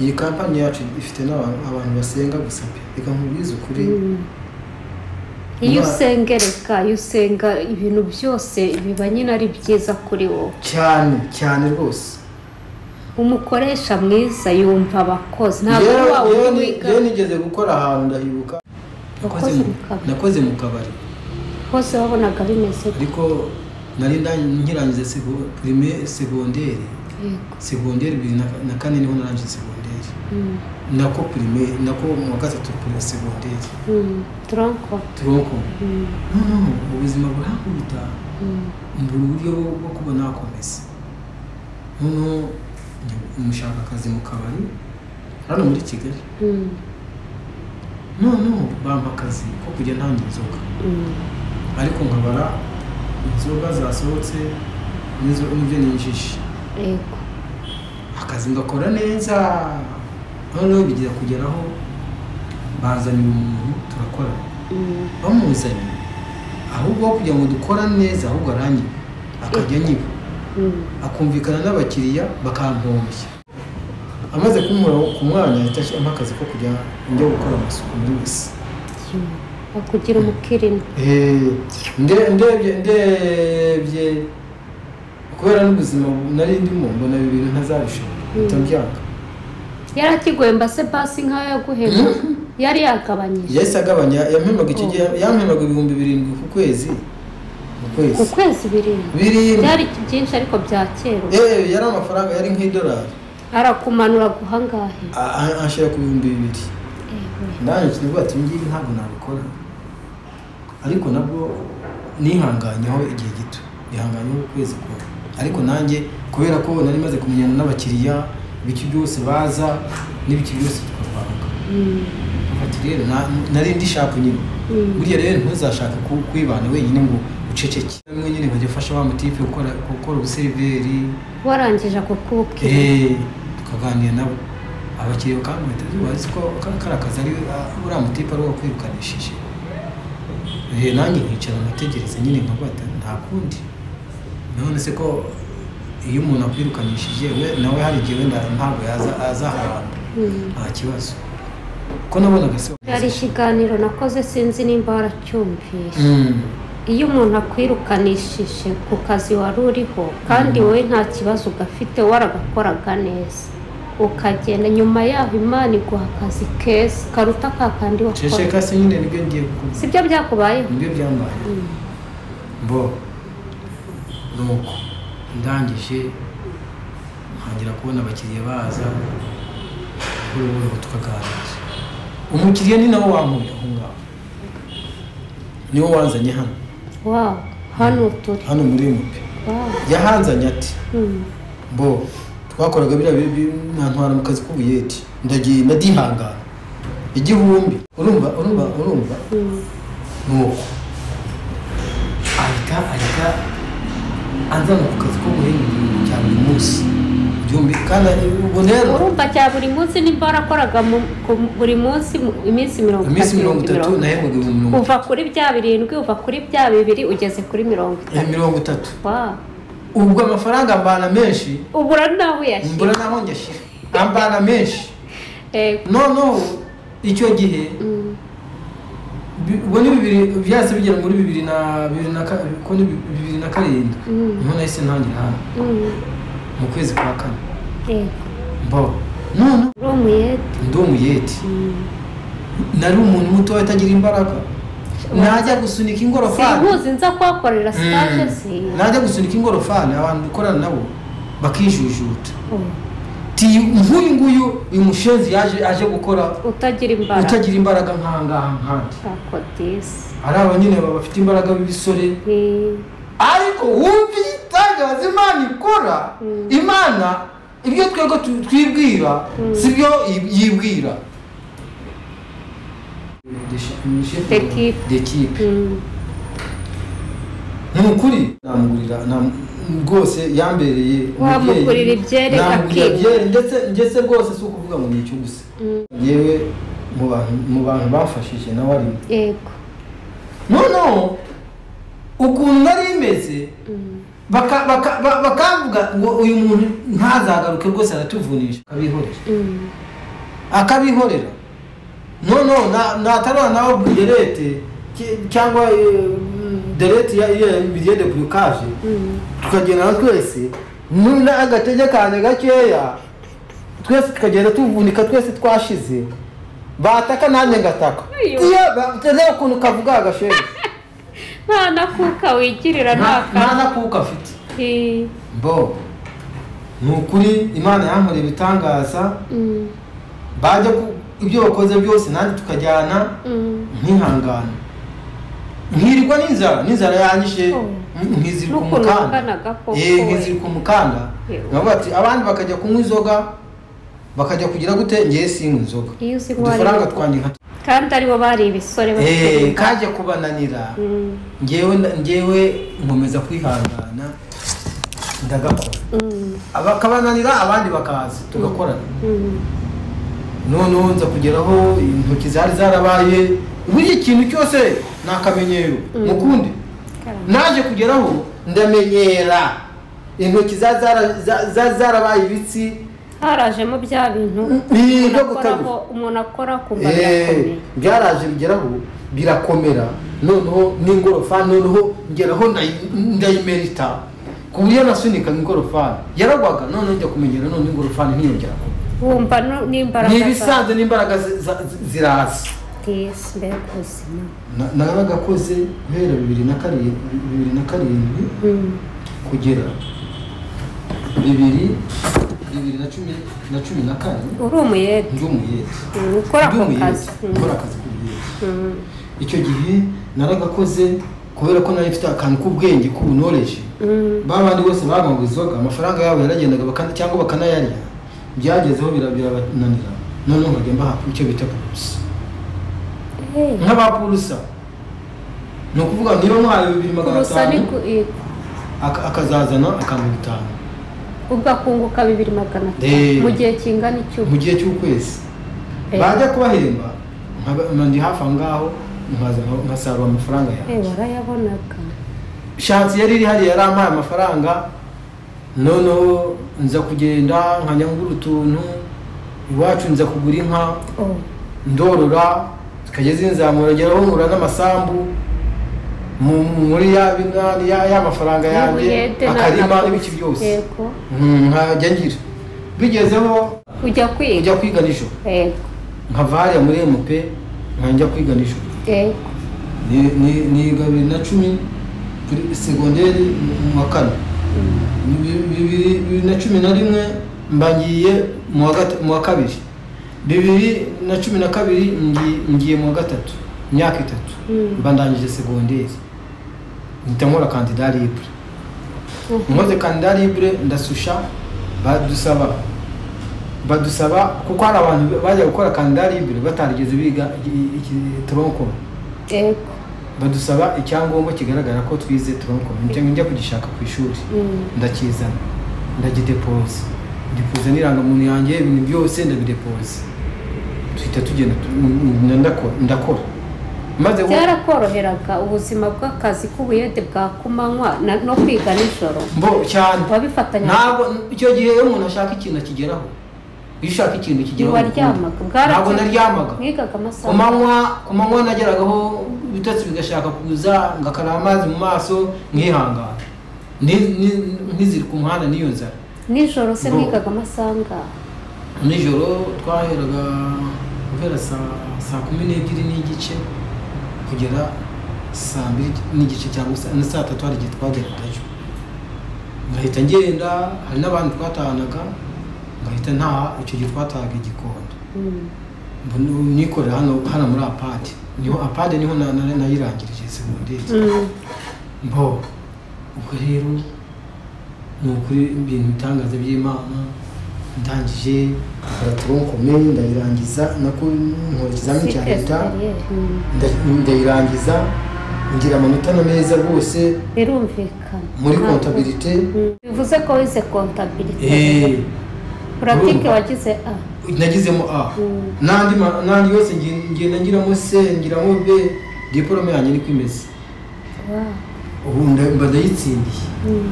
iyi kampani yacu ifite n'abantu abantu basenga gusa pe reka nkubwize ukuri iyo Imana- usengereka iyo usenga ibintu byose biba nyine ari byiza kuri wowe cyane cyane rwose umukoresha mwiza yumva abakozi ntabwo ari Yewe- wa yewe wundi ni- wiga yewe nigeze gukora ahantu ndahibuka nakoze Wakoze mu- mu kabari. nakoze mu kabari hose wabonaga bimeze gutya. ariko nari nda- nkirangiza sego- primaire segonderi yego segonderi bibiri na ka- na kane niho narangije segonderi Mm, nako primaire nako mu wa gatatu kuri segonderi mm, tronko turonko Mm, no no ubuzima burahakubita mm, mbura uburyo bwo- bwo kuba nakomeza noneho njya- mushaka akazi mu kabari hano muri kigali mm, noneho bampa akazi ko kujya ntanga inzoga mm. ariko nkabara inzoga zasohotse n'izo- n'ibyo ninjije yego akazi ngakora neza noneho bigira kugeraho banzaniye umuntu turakorana Mm, bamuzanye ahubwo aho kugira ngo dukorane neza ahubwo aranyiba akajya anyiba mm. akumvikana n'abakiriya bakampombya amaze kumura ku mwanya yahita ashyiramo akazi ko kujya njya gukora amasuku muri wese akugira umukirina Eh, nde- ndebye ndebye kubera n'ubuzima bu- nari ndimo mbona ibi bintu ntazabishobora bitabyanga yari akigwemba se pasi nk'ayo yaguhera yari yagabanyije yahise agabanya yampemaga icyo gihe yampemaga ibihumbi birindwi ku kwezi mu ku kwezi kwezi birindwi birindwi byari byinshi ariko bya kera Eh, yari amafaranga yari nk'idolari arakumanura guhangahe A- a- anshyira ku bihumbi bibiri nanjye kinavuga ati ngiyi ntabwo nabikora ariko nabwo nihanganyeho igihe gito nihanganyeho ukwezi kumwe ariko nanjye kubera ko nari maze kumenyana n'abakiriya ibiki byose baza n'ibiki byose tukavanga ati rero na- nari ndishaka nyine burya rero ntuzashaka ku- kwibana wenyine ngo uceceke rimwe nyine nkajya ufasha ba mutipe gukora gukora ubuseriveri warangije ako kubwira Eh, tukaganira nabo abakiriya bakamuhita zuba azi ko ka- kariya kazi ari ah, uriya mutipe ari wakwirukanishije Eh, nanjye nkicara nkategereza nyine nkavuga ati nta kundi none se ko iyo umuntu akwirukanishije we- nawe hari igihe wenda ntabwo yaza- azaharamba nta kibazo ko nabonaga se hari ikiganiro nakoze sinzi nimba waracyumvishe Mm. iyo umuntu akwirukanishije ku kazi wari uriho kandi wowe nta kibazo ugafite waragakoraga neza ukagenda nyuma yaho imana iguha akazi keza karuta ka kandi wakora ceceka se nyine nibyo ngiye gukora sibyo byakubayeho nibyo byambaye Mm. bo nuko ndangije ntangira kubona abakiriya baza buhoro buhoro tukaganira umukiriya ni nawe wankuye aho ngaho niwe wanzanye hano wawu hano turi hano muri mupe wawu yahanzanye ati Mm. bo twakoraga biriya bi- bi- nantwara mu kazi k'ubuyeti ndagiye ndadihangana igihumbi urumva urumva urumva Mm. nuko ahita ahita anzana ku kazi ko guhinga igihumbi cya buri munsi igihumbi kandi ari- ubu rero urumva cya buri munsi nimba warakoraga mu- ku- buri munsi mu- iminsi mirongo iminsi itatu mirongo itatu nahembwaga ibihumbi mirongo uva kuri bya birindwi uva kuri bya bibiri ugeze kuri mirongo eh, itatu mirongo itatu wawu ubwo amafaranga ambana menshi ubura nawe uyashyira mbura naho ngashyira ambana menshi Eh, noneho icyo gihe mm. bi- ubwo ni bibiri byahise bigera muri bibiri na bibiri na ka- ko ni bi- bibiri na karindwi Mm. niho nahise ntangira hano Mm. mu kwezi kwa kane Yego. mbaho none uri umuyede ndi umuyeti nari umuntu muto utagira imbaraga najya gusunika ingorofani sinkuzi nza kuhakorera sitaje Mm. si najya gusunika ingorofani abantu dukorana nabo bakijujuta Oh, ti nk'uyu nguyu uyu mushenzi yaje aje gukora utagira imbaraga utagira imbaraga nkangaha nkandi utakodisi ari aba nyine baba bafite imbaraga b'ibisore ariko wumva igitangaza imana ikora Mm. imana ibyo twebwe tu- twibwira si byo yi- yibwira D'equipe. dekipe ni ukuri namugurira nam- rwose yambereye umubyeyi. Wamugurira ibyere akiga. namugurira ibyere ndetse ndetse rwose si ukuvuga ngo ni icyo gusa yewe mu bantu- mu bantu bamfashije nawe arimo yego noneho ukuntu nari imeze Mm. baka- baka- ba- bakavuga ngo uyu muntu ntazagaruke rwose aratuvunisha akabihorera Mm. akabihorera noneho natarana nawe buderete ki- cyangwa eh, derete ya biriye de burukaje Mm. tukagenda twese nuna agatege kane gakeya twese tukagenda tuvunika twese twashize bataka nanjye ngataka Iyo. iyo ukuntu kavuga agasheje nta nakuka wigirira nta naka nakuka afite Eh, mbo ni ukuri imana yankoreye ibitangaza mm. bajya ku ibyo bakoze byose nanjye tukajyana Mm. nkihangana nkirirwa n'inzara n'inzara yanyishe Oh. mm, nkizirika N'ukuntu umukanda wakanaga koko Eh, we. nkizirika umukanda Yewe. navuga ati abandi bakajya kunywa inzoga bakajya kugira gute ngewe sinywa inzoga Iyo uzi ko udufaranga wari- twanjye nka kandi aribo bari ibisore bafite Eh, imbaraga. kajya kubananira Mm. ngewe na- ngewe nkomeza kwihangana ndagakora Mm. bakabananira abandi bakaza tugakorana Mm. noneho nza kugeraho intoki zari zarabaye buri ikintu cyose ni akamenyero mukundi naje kugeraho ndamenyera intoki za- zara- za- za- zarabaye ibitsi harajemo bya bintu Ni umuntu ibyo akora gutegura. ko- umuntu akora kumva Eh, birakomeye byaraje bigeraho birakomera noneho n'ingorofani noneho ngeraho ndayi- ndayimerita ku buryo nasunika ingorofani yaragwaga noneho njya kumenyera noneho ingorofani ntiyongera kugwa. wumva no- n'imbaraga ni zawe ibisanzwe n'imbaraga zi- za- zi- ziraza tisi mbega ubuzima Na- naragakoze guhera bibiri na karindwi bibiri na karindwi Mm. kugera bibiri bibiri na cumi na cumi na kane uri umuyede ndi umuyede Mm, ukora Ndi ako umuyede, kazi Mm. ukora akazi k'ubuyede Mm. icyo gihe naragakoze kubera ko nari mfite akantu k'ubwenge k'ubunoreje Mm. ba bandi bose banywaga inzoga amafaranga yabo yaragendaga bakana- cyangwa bakanayarya byagezeho bira- birabananira noneho nkajya mbaha icyo bita purusa Eh, nk'abapurusa ni ukuvuga niba mwahaye bibiri magana urusa ni atanu ku- eh, aka- akazazana akantu bitanu ugakunguka bibiri magana Eh. atanu mu gihe kingana icyubu mu gihe cy'ukwezi Eh. bajya kubahemba nkaba- ndi hafi aho ngaho nkaza nka- nkasarura amafaranga yawe Eh, warayabonaga shansi yari iri hariya yarampaye amafaranga noneho nza kugenda nkajya ngura utuntu iwacu nza kugura inka Oh. ndorora zikajya zinzamura ngeraho nkura n'amasambu mu- muri ya bina- ya ya mafaranga yanjye Ubuyede na- akarima na- n'ibiki byose yego Mm, nkajya ngira bigezeho ujya kwiga njya kwiga nijoro yego nkava hariya muri emupe nkajya kwiga nijoro yego ni- ni- niga bibiri na cumi kuri segonderi mu wa kane Bibi- bibiri bibiri na cumi na rimwe mba ngiye mu wa gata- mu wa kabiri bibiri na cumi na kabiri ngi- ngiye mu wa gatatu imyaka itatu Mm. mba ndangije segonderi mpita nkora kandida libre nkoze kandida libre ndasusha badusaba badusaba kuko hari abantu bajya gukora kandida libre batarigeze biga tronkom yego badusaba icyangombwa kigaragara ko twize tronkom njya kugishaka ku ishuri Mm. ndakizana ndagidepoza ndipoza n'irangamuntu yanjye ibintu byose ndabidepoza duhita tugenda tu- n- n- ndakora ndakora maze wo- byarakoroheraga ubuzima bw'akazi k'ubuyede bwa kumanywa na- no kwiga nijoro mbo cyane wabifatanya ntabwo icyo gihe iyo umuntu ashaka ikintu akigeraho iyo ushaka ikintu kigeraho ntiwaryamaga bwaragiye. ntabwo naryamaga mwigaga amasaha ku manywa ku manywa nageragaho ibitotsi bigashaka kuza ngakara amazi mu maso nkihangana Ni- ni- ntiziri ku muhanda n'iyo nzara nijoro se Ngo- mwigaga amasaha angahe nijoro twaheraga guhera saa saa kumi n'ebyiri n'igice kugera saa mbiri n'igice cyangwa sa- na saa tatu hari igihe twageragayo ngahita ngenda hari n'abandi twatahanaga ngahita ntaha icyo gihe twatahaga igikondo Mm. Mbona- nikorera hano hano muri apade niho apade niho na- na- nayirangirije segonderi Mm. mbo ubwo rero ni ukuri ibintu bitangaza by'imana ndangije araturonkome ndayirangiza nako nkora ikizamini cya leta CPSPR. Mm. nda- ndayirangiza ngira amanota na meza rwose birumvikana muri Ntabwo- kontabirite Mm. bivuze ko wize kontabirite Eh, puratike urumva? wagize a nagizemo a Mm. n'andi ma- n'andi yose ngi- ngenda ngiramo se ngiramo b diporome yanjye niko imeze Wow. ubu nda- mba ndayitsindiye Mm.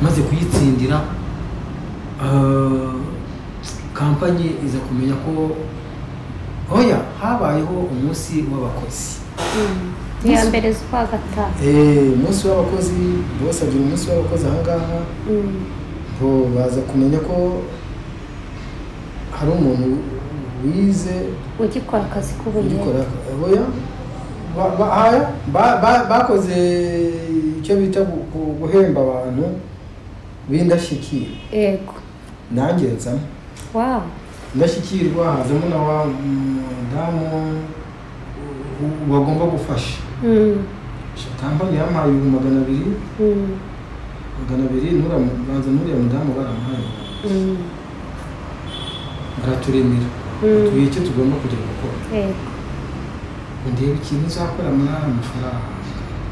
maze kuyitsindira eh, kampanyi iza kumenya ko oya habayeho umunsi w'abakozi Mm. Ni iya mbere z'ukwa gatanu Eh, umunsi w'abakozi bose agira umunsi w'abakozi aha ngaha Mm. ngo baza kumenya ko hari umuntu wize ugikora akazi k'ubuyede ugikora oya ba- ba- aya, ba- ba- bakoze icyo bita gu- gu- guhemba abantu b'indashyikirwa yego nanjye nzamo wow indashyikirwa hazamo na wa mudamu u- bagomba gufasha Mm. kampani yamuhaye ibihumbi magana abiri Mm. magana abiri nura banza nuriya mudamu baramuhaye Mm. baraturemera Mm. tubiye icyo tugomba kujya gukora yego ndeba ikintu uzakora muri aya mafaranga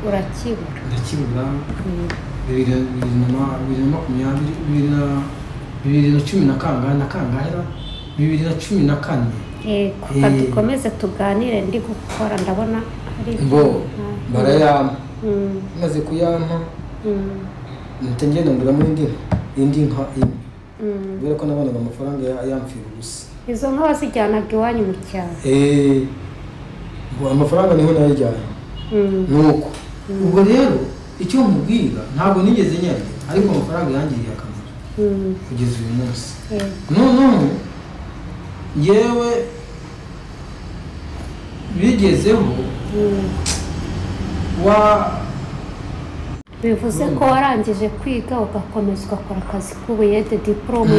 urakibura ndakibura Mm. bibiri na- bibiri na ma- bibiri na makumyabiri bibiri na bibiri na cumi na kangahe na kangahe na bibiri na cumi na kane yego Eh. ka dukomeze tuganire ndi gukora ndabona hari ibyo bo nta- barayampa Mm. maze kuyampa Mm. mpita ngenda nguramo indi nka indi nka imwe kubera ko nabonaga amafaranga ya- yamfira ubusa izo nka wazijyanaga iwanyu mu cyaro Eh, ngo amafaranga niho nayajyana Mm. nuko ubwo rero icyo mubwira ntabwo nigeze nyarya ariko amafaranga yangiriye akamaro Mm. kugeza uyu munsi Eh. noneho yewe bigezeho Mm. wa bivuze ko warangije kwiga ugakomeza ugakora akazi k'ubuyede diporome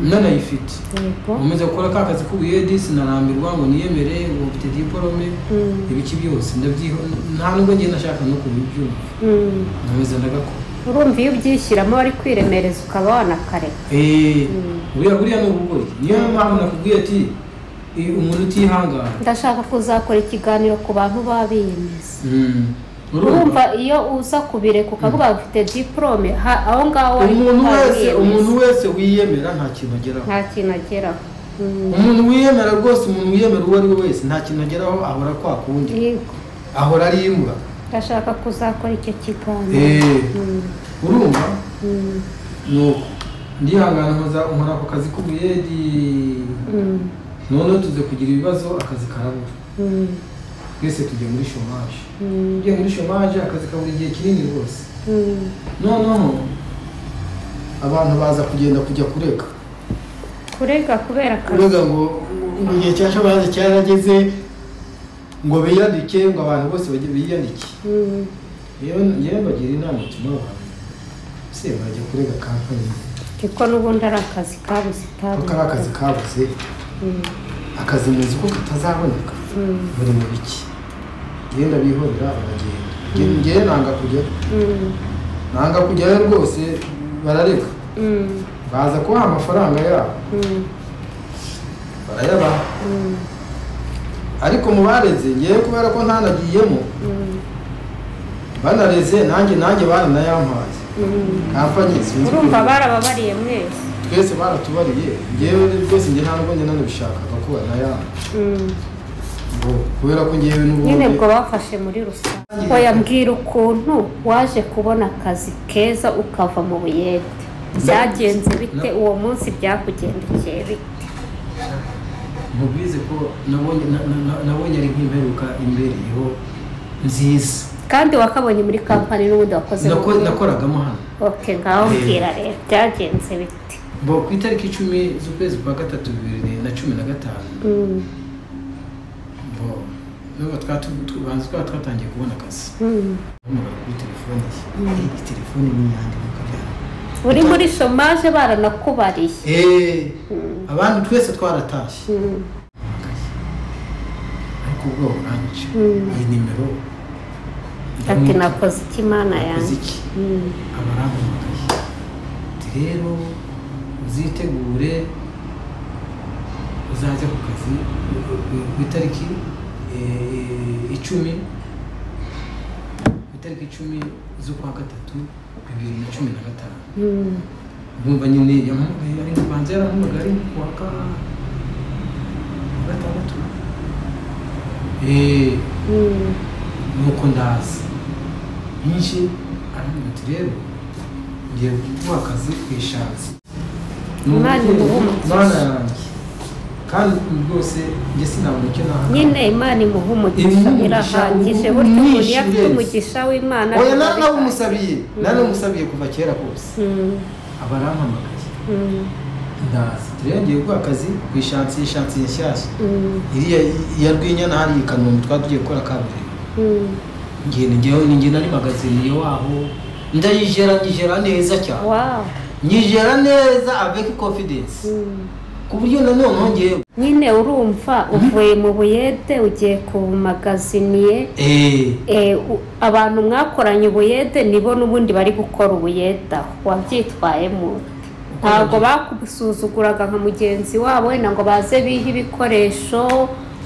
nanayifite yego nkomeza gukora ka kazi k'ubuyedi sinarambirwa ngo niyemere ngo mfite diporome Mm. ibiki byose ndabyiho nta nubwo njye nashaka no kubibyumva Mm. nkomeza ndagakora urumva iyo ubyishyiramo wari kwiremereza ukaba wanakareka Eh, buriya buriya ni ubugoryi niyo mpamvu nakubwiye ati eh, umuntu utihangana ndashaka kuzakora ikiganiro ku bantu baba biyemeza Mm. urumva urumva iyo uza kubireka ukavuga ngo ufite diporome ha- aho ngaho wari umuntu wari wese wiyemeza. umuntu wese wiyemera nta kintu ageraho nta kintu ageraho Mm. umuntu wiyemera rwose umuntu wiyemera uwo ari we wese nta kintu ageraho ahora kwa kundi yego ahora ari imbwa ndashaka kuzakora icyo kiganiro Eh, Mm. urumva Mm. nuko ndihangana nkoza nkora ako kazi k'ubuyedi Mm. noneho tuze kugira ibibazo akazi karabura Mm. twese tujya muri shomaje Mm. tujya muri shomaje akazi kabura igihe kinini rwose Mm. noneho abantu baza kugenda kujya kurega kurega kubera akazi kurega ngo mu gihe cya shabazi cyarageze ngo biyandike ngo abantu bose bajye biyandike Mm. yewe yewe bagira inama tuma abantu se bajya kurega kampani kuko n'ubundi ari akazi kabuze kuko ari akazi kabuze akazi muzi ko katazaboneka buri mu biki genda bihorera baragenda Nge- ngewe nanga kujya nanga kujyayo rwose barareka baza kubaha amafaranga yabo barayabaha ariko mu bareze ngewe kubera ko ntanagiyemo banareze nanjye nanjye baranayampaye kampani sinzi urumva ukuntu. barababariye mwese twese baratubariye ngewe rwose njye ntabwo njye nanabishakaga ko banayampa Mm. ngo kubera ko ngewe nyine n'ubundi ubwo bafashe muri rusange oya mbwira ukuntu waje kubona akazi keza ukava mu buyede byagenze bite uwo munsi byakugendekeye bite mubizi ko nabonye na- na- na- nabonye ari nk'imperuka imbereyeho nziza kandi wakabonye muri kampani n'ubundi wakoze mu Nako- Buyede. nakoragamo hano okay ngaho mbwira rero byagenze bite ngo ku itariki icumi z'ukwezi kwa gatatu bibiri na cumi na gatanu Mm, ngo nubwo twatu- tu- banza twaba twatangiye kubona akazi mm. umugabo kuri telefone ye iyi telefone ni iyanjye nkuko byari uri muri shomaje baranakubariye Eh, abantu twese twaratashye Mm, ariko ubwoba buranyica Mm. iyi nimero ati nakoze iki mana yanjye yakoze iki Mm, abarangamagaye ati rero uzitegure uzajya ku kazi ku- ku itariki eh, icumi ku itariki icumi z'ukwa gatatu bibiri na cumi na gatanu mm, Ndumva nyine yamuhaye ari kubanza yaramuhaga ari ku wa ka- gatandatu Eh, mm, nuko ndaza nyinshi arambwira ati rero ngiye kuguha akazi ku ishansi Imana imuhe umugisha. mana yanjye kandi rwose njye sinabona icyo nahakana. nyine imana imuha umugisha Imuha umugisha, irahagije ubu- burya umuntu iyo afite umwishe umugisha w'imana oya biba nari bihagije. nabimusabye nari namusabiye kuva kera kose Mm, aba arampamagaye mm, ndaza ati rero ngiye kuguha akazi ku ishansi ishansi nshyashya mm, iriya iya rwinyana hariya i kanombe twari tugiye gukora kaburimbo mm. ngiye ngewe ni nge nari magazine waho ndayijera nyijera neza cyane Wow. nyijera neza avec confidence Mm. ku buryo nanone ngewe nyine urumva uvuye mu buyede ugiye ku magaziniye eh Eh, u- abantu mwakoranye ubuyede nibo n'ubundi bari gukora ubuyede aho wabyitwayemo ntabwo bakusuzuguraga nka mugenzi wabo wenda ngo baze bihe ibikoresho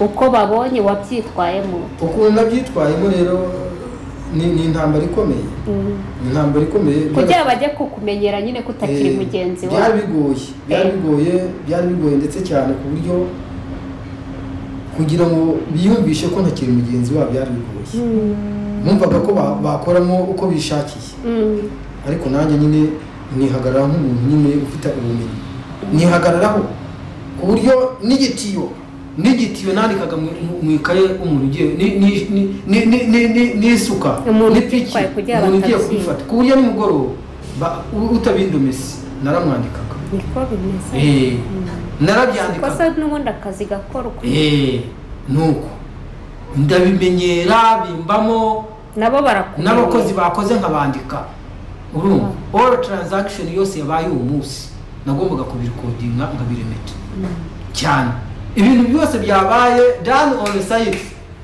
uko babonye wabyitwayemo ukuntu nabyitwayemo rero ni, ni intambara ikomeye ni intambara ikomeye kugira bajye kukumenyera nyine ko utakiri Eh, mugenzi byari wabo bigoye byari Eh. bigoye byari bigoye ndetse cyane ku buryo kugira ngo biyumvishe ko ntakiri mugenzi wabo byari bigoye bumvaga ko ba- bakoramo uko bishakiye Mm, ariko nanjye nyine nihagarara nk'umuntu nyine ufite ubumenyi nihagararaho ku buryo n'igitiyo n'igitiyo nandikaga mu- mu ikaye umuntu ugiye ni- ni- ni- ni- ni- ni- ni- n'isuka Umuntu n'ipiki, utitwaye kugira umuntu ugiye batabyimba. kubifata ku buryo nimugoroba ba- u- utabindumese naramwandikaga niko bimeze Eh, kosa narabyandikaga n'ubundi akazi gakorwa Eh, nuko ndabimenyera bimbamo nabo barakumenya n'abakozi bakoze nkabandika urumva all transaction yose yabaye uwo munsi nagombaga kubirikodinga nkabiremeta cyane ibintu byose byabaye done on site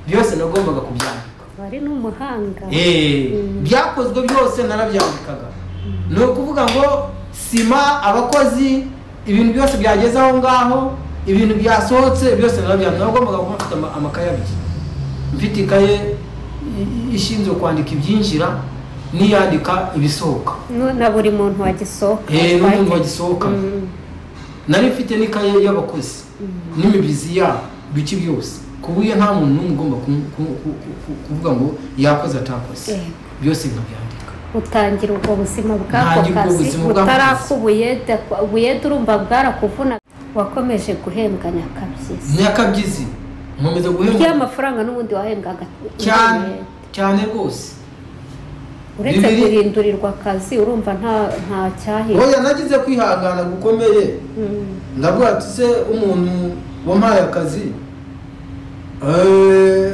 byose nagombaga kubyandika wari n'umuhanga Eh, Mm. byakozwe byose narabyandikaga ni ukuvuga ngo sima abakozi ibintu byose byageze aho ngaho ibintu byasohotse byose narabyandika nagombaga kuba mfite ama- amakaye abiri mfite ikaye i- i- ishinzwe kwandika ibyinjira n'iyandika ibisohoka Nu- na buri muntu wagisohoka Eh, n'umuntu wagisohoka Mm. nari mfite n'ikaye y'abakozi n'imibizi yabo biki byose ku buryo nta muntu n'umwe ugomba ku- ku- ku- ku- ku- kuvuga ngo yakoze atakoze Eh. byose nkabyandika utangira ubwo buzima bw'ako Ntangira ubwo kazi buzima bw'ako utaraka kazi. ubuyede ubuyede urumva bwarakuvuna wakomeje guhembwa nyakabyizi nyakabyizi nkomeza guhemba ry'amafaranga n'ubundi wahembwaga cyane ubuyede. cyane rwose uretse Bibiri. guhindurirwa akazi urumva nta nta cyahira oya nagize kwihangana gukomeye Mm. ndavuga ati se umuntu wampaye akazi eh,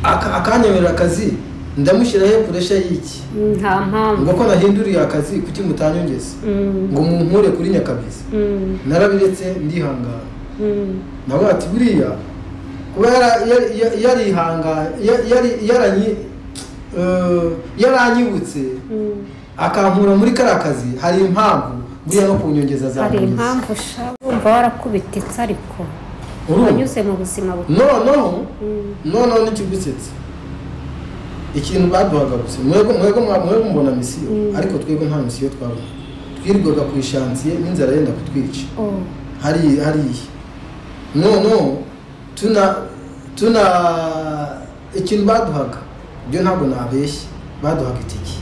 aka- akanyemerera akazi ndamushyiraho puresha y'iki nta mpamvu ngo ko nahinduriye akazi kuki mutanyongeza Mm. ngo munkure kuri nyakabyizi Mm. narabiretse ndihangana Mm. navuga ati buriya kuba yara- yari- yari- yarihangana ya- yari- yaranyi- eh, yaranyibutse Mm. akankura muri kariya kazi hari impamvu buriya no ku nyongeza za hari bonus. impamvu ushaka wumva warakubititse ariko Urumva? wanyuze mu buzima bubi noneho Mm. noneho n'ikigusetse ikintu baduhaga gusa mwebwe mwebwe mwa- mwebwe mubona misiyo Mm. ariko twebwe nta misiyo twabona twirwaga ku ishansiye n'inzara yenda kutwica Oh. hari hariya noneho tuna tuna ikintu baduhaga ibyo ntabwo nabeshye baduhaga itike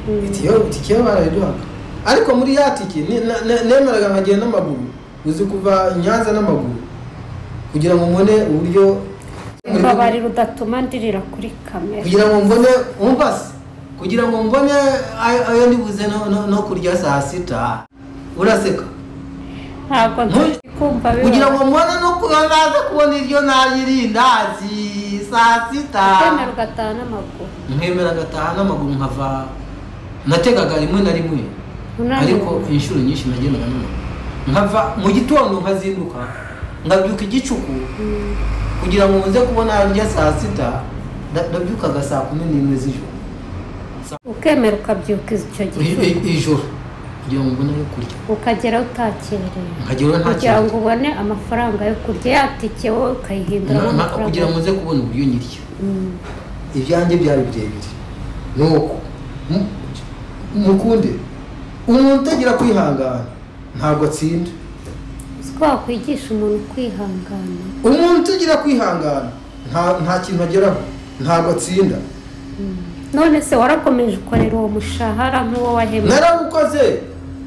Mm. itike itike yo barayiduhaga ariko muri ya tike ni- na- na- nemeraga nkagenda n'amaguru uzi kuva i nyanza n'amaguru kugira ngo mbone uburyo Mbabarira udatuma ndirira kuri kamera kugira ngo mbone wumva se kugira ngo mbone ayo ayo ndibuze no- no- no kurya saa sita uraseka ntabwo Ntuyi- kumva kugira ngo mbone no kuba naza kubona iryo narya irindazi saa sita kwemera ugataha n'amaguru nkemera agataha n'amaguru nkava nategaga rimwe na rimwe Unaniwe. ariko inshuro nyinshi nagendaga n'amaguru nkava mu gitondo nkazinduka nkabyuka igicuku Mm. kugira ngo nze kubona rya saa sita nda- ndabyukaga saa kumi n'imwe z'ijoro ukemera ukabyuka icyo I- gihe i- ijoro kugira ngo mbone ayo kurya ukagera utakerewe nkageraho nta kugira kintu ngo ubone amafaranga yo kurya yatike wowe ukayihinduramo Na- na- amafaranga kugira ngo nze kubona uburyo nyirya Mm. ibyanjye byari birebire nuko mu- mukunde umuntu utagira kwihangana ntabwo atsinda si ko wakwigisha umuntu kwihangana umuntu utagira kwihangana nta nta kintu ageraho ntabwo atsinda none se warakomeje ukorera uwo mushahara nk'uwo wahembwe narawukoze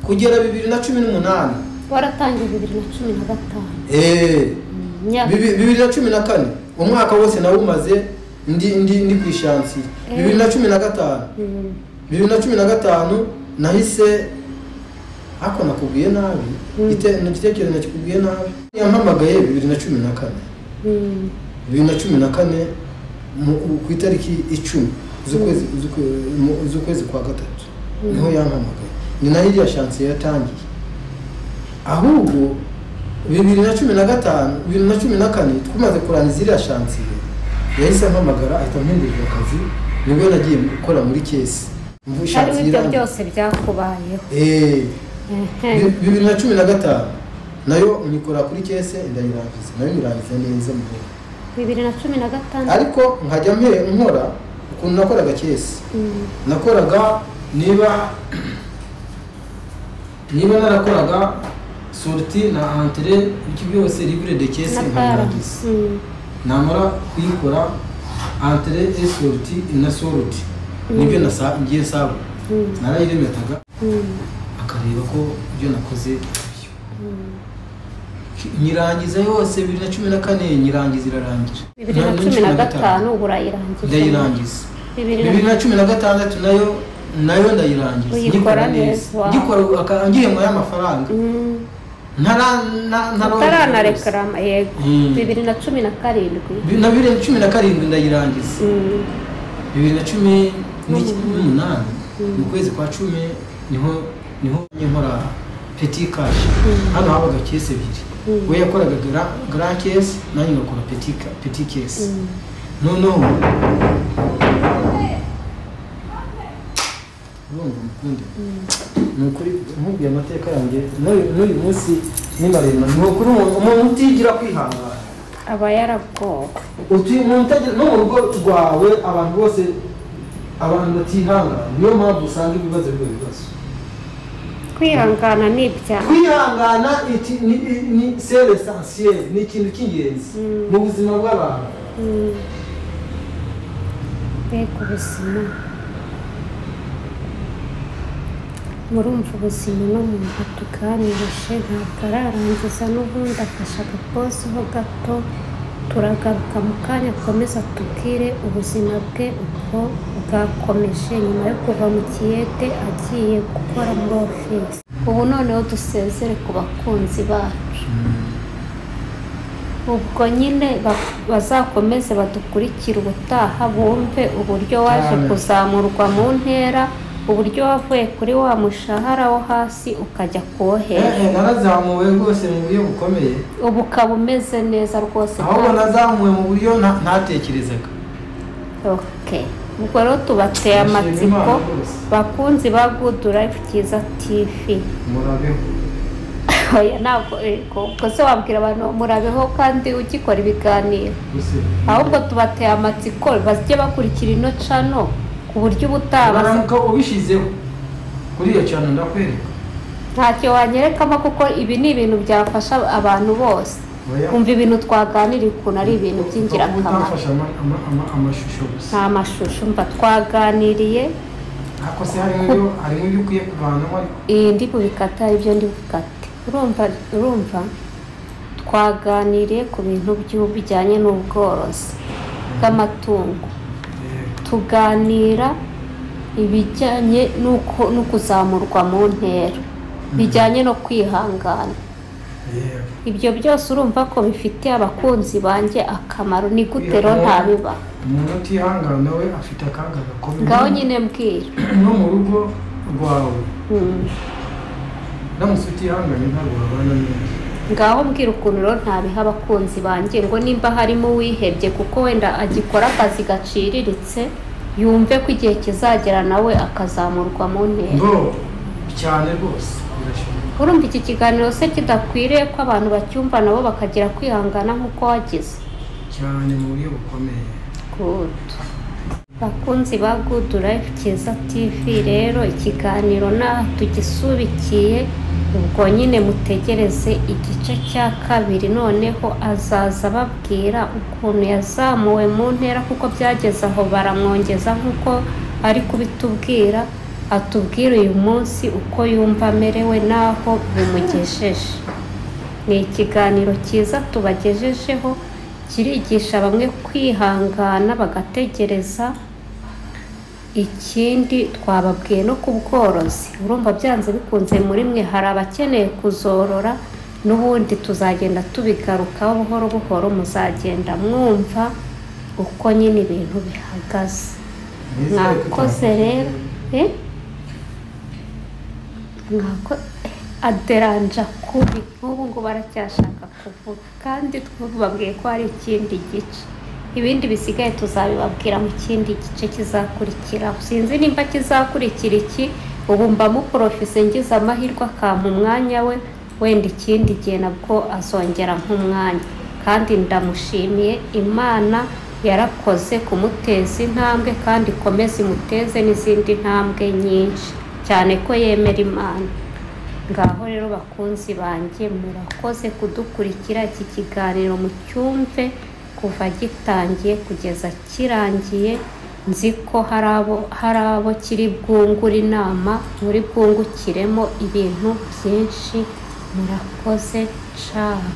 kugera bibiri na cumi n'umunani waratangiye bibiri na cumi na gatanu Eh, Mm, imyaka bibi- bibiri na cumi na kane umwaka wose nawumaze ndi ndi ndi ku ishansiye bibiri na cumi na gatanu Mm, bibiri na cumi na gatanu nahise ariko nakubwiye nabi Mm. Ite- igitekerezo nakikubwiye nabi yampamagaye bibiri na cumi na kane mm, bibiri na cumi na kane mu- ku itariki icumi z'ukwezi z'ukwe- mu- z'ukwezi kwa gatatu niho yampamagaye ni nayo iriya shansiye yatangiye ahubwo bibiri na cumi na gatanu bibiri na cumi na kane tumaze kurangiza iriya shansiye yahise ampamagara ahita mpindurira akazi nibwo nagiye gukora muri kesi Mvu- harimo shansiye ibyo irangiye. byose byakubayeho Eh, Ehe. bi- bibiri na cumi na gatanu nayo nyikora kuri kese ndayirangiza nayo nyirangiza neza mu rugo bibiri na cumi na gatandatu ariko nkajya mpe- nkora ukuntu nakoraga kese Mm, nakoraga niba niba narakoraga sorti na entre iki byose livre de kese na bara nkabirangiza Mm, namara kuyikora entre et sorti na sorti nibyo nasa- ngiye saba mm, narayiremetaga mm. akareba ko ibyo nakoze byo nyirangiza yose bibiri na cumi na kane nyirangiza irarangira bibiri na cumi na gatanu urayirangije ndayirangiza bibiri na bibiri na cumi na gatandatu nayo nayo ndayirangiza Uyikora neza, wow. ngikora aka- ngihemura y'amafaranga Mm, Ntara- na- ntaroza rwose. utararekarama yego Mm. bibiri na cumi na karindwi Bi- na bibiri na cumi na karindwi ndayirangiza Mm, bibiri na cumi n'iki- n'umunani mu kwezi kwa cumi niho niho njye nkora peti kashi hano habaga kesi ebyiri we yakoraga gara kesi nanjye ngakora peti ka- peti kesi noneho urumva umukunde ni ukuri nkubwiye amateka yanjye n'uyu- n'uyu munsi ni maremare ni ukuri umuntu umuntu utigira kwihangana aba yarabwowe utuye mu ntagira no mu rugo rwawe abantu bose abantu batihangana niyo mpamvu usanga ibibazo biba ibibazo kwihangana ni ibyaha kwihangana iti- ni ni- ni sere esansiyeri ni ikintu cy'ingenzi mu buzima bw'abantu Mm. mbega ubuzima murumva ubuzima n'umuntu atuganirije ntabwo ararangiza n'ubundi afashe agapozi ho gato turagaruka mu kanya akomeza tubwire ubuzima bwe uko bwakomeje nyuma yo kuva mu kiyede agiye gukora muri ofisi ubu noneho dusezere ku bakunzi bacu ubwo nyine ba- bazakomeze badukurikire ubutaha bumve uburyo waje Cyane. kuzamurwa mu ntera uburyo wavuye kuri wa mushahara wo hasi ukajya kuwo hejuru Eh, eh, narazamuwe rwose mu buryo bukomeye ubu ukaba umeze neza rwose ahubwo kandi- nazamuwe mu buryo nta- ntatekerezaga Okay. ubwo rero tubateye Ndashima amatsiko Imana rwose. bakunzi ba good life cyiza tv murabeho Oya, ntabwo yego. ubwo se wabwira abantu murabeho kandi ugikora ibiganiro gusa ahubwo tubateye amatsiko bajye bakurikira ino cano ku buryo ubutaha basa- baramuka ubishyizeho kuri iyo cyane ndakwereka ntacyo wanyerekamo kuko ibi ni ibintu byafasha abantu bose Oya. umva ibintu twaganiriye ukuntu ari ibintu by'ingirakamaro utafashe ama- ama- ama- amashusho gusa nta mashusho mva twaganiriye ariko se harimo ibyo- harimo ibyo ukwiye kuvanamo ariko iyi ndi bubikata ibyo ndi bukate urumva urumva twaganiriye ku bintu by'u- bijyanye n'ubworozi bw'amatungo tuganira ibijyanye n'uko no kuzamurwa mu ntera bijyanye no kwihangana ibyo byose urumva ko bifitiye abakunzi bange akamaro ni gute rero ntabiba umuntu utihangana we afite akaga gakomeye ngaho nyine mbwira no mu rugo rwawe Mm. ndamutse utihanganye ntabwo wabana neza ngaho mbwira ukuntu rero ntabiha abakunzi banjye ngo nimba harimo uwihebye kuko wenda agikora akazi gaciriritse yumve ko igihe kizagera nawe akazamurwa mu ntera ngo cyane rwose birashoboka urumva iki kiganiro se kidakwiriye ko abantu bacyumva nabo bakagira kwihangana nk'uko wagize cyane mu buryo bukomeye Good. bakunzi ba good life cyiza tv rero ikiganiro naha tugisubikiye ubwo nyine mutegereze igice cya kabiri noneho azaza ababwira ukuntu yazamuwe mu ntera kuko byageze aho baramwongeza nk'uko ari kubitubwira atubwire uyu munsi uko yumva amerewe n'aho bimugejeje ni ikiganiro cyiza tubagejejeho kirigisha bamwe kwihangana bagategereza ikindi twababwiye no ku bworozi urumva byanze bikunze muri mwe hari abakeneye kuzorora n'ubundi tuzagenda tubigarukaho buhoro buhoro muzagenda mwumva uko nyine ibintu bihagaze Nizere ko mwakoze rero eh? mwako aderanja kubi nk'ubu ngubu baracyashaka kuvuga kandi twababwiye ko hari ikindi gice ibindi bisigaye tuzabibabwira mu kindi gice kizakurikiraho sinzi nimba kizakurikira iki ubu mba muporofise ngize amahirwe akampa umwanya we wenda ikindi gihe nabwo azongera nk'umwanya kandi ndamushimiye imana yarakoze kumuteza intambwe kandi ikomeze imuteze n'izindi ntambwe nyinshi cyane ko yemera imana ngaho rero bakunzi banjye murakoze kudukurikira iki kiganiro mucyumve kuva gitangiye kugeza kirangiye nzi ko hari abo hari abo kiri bwungura inama muri bwungukiremo ibintu byinshi murakoze cyane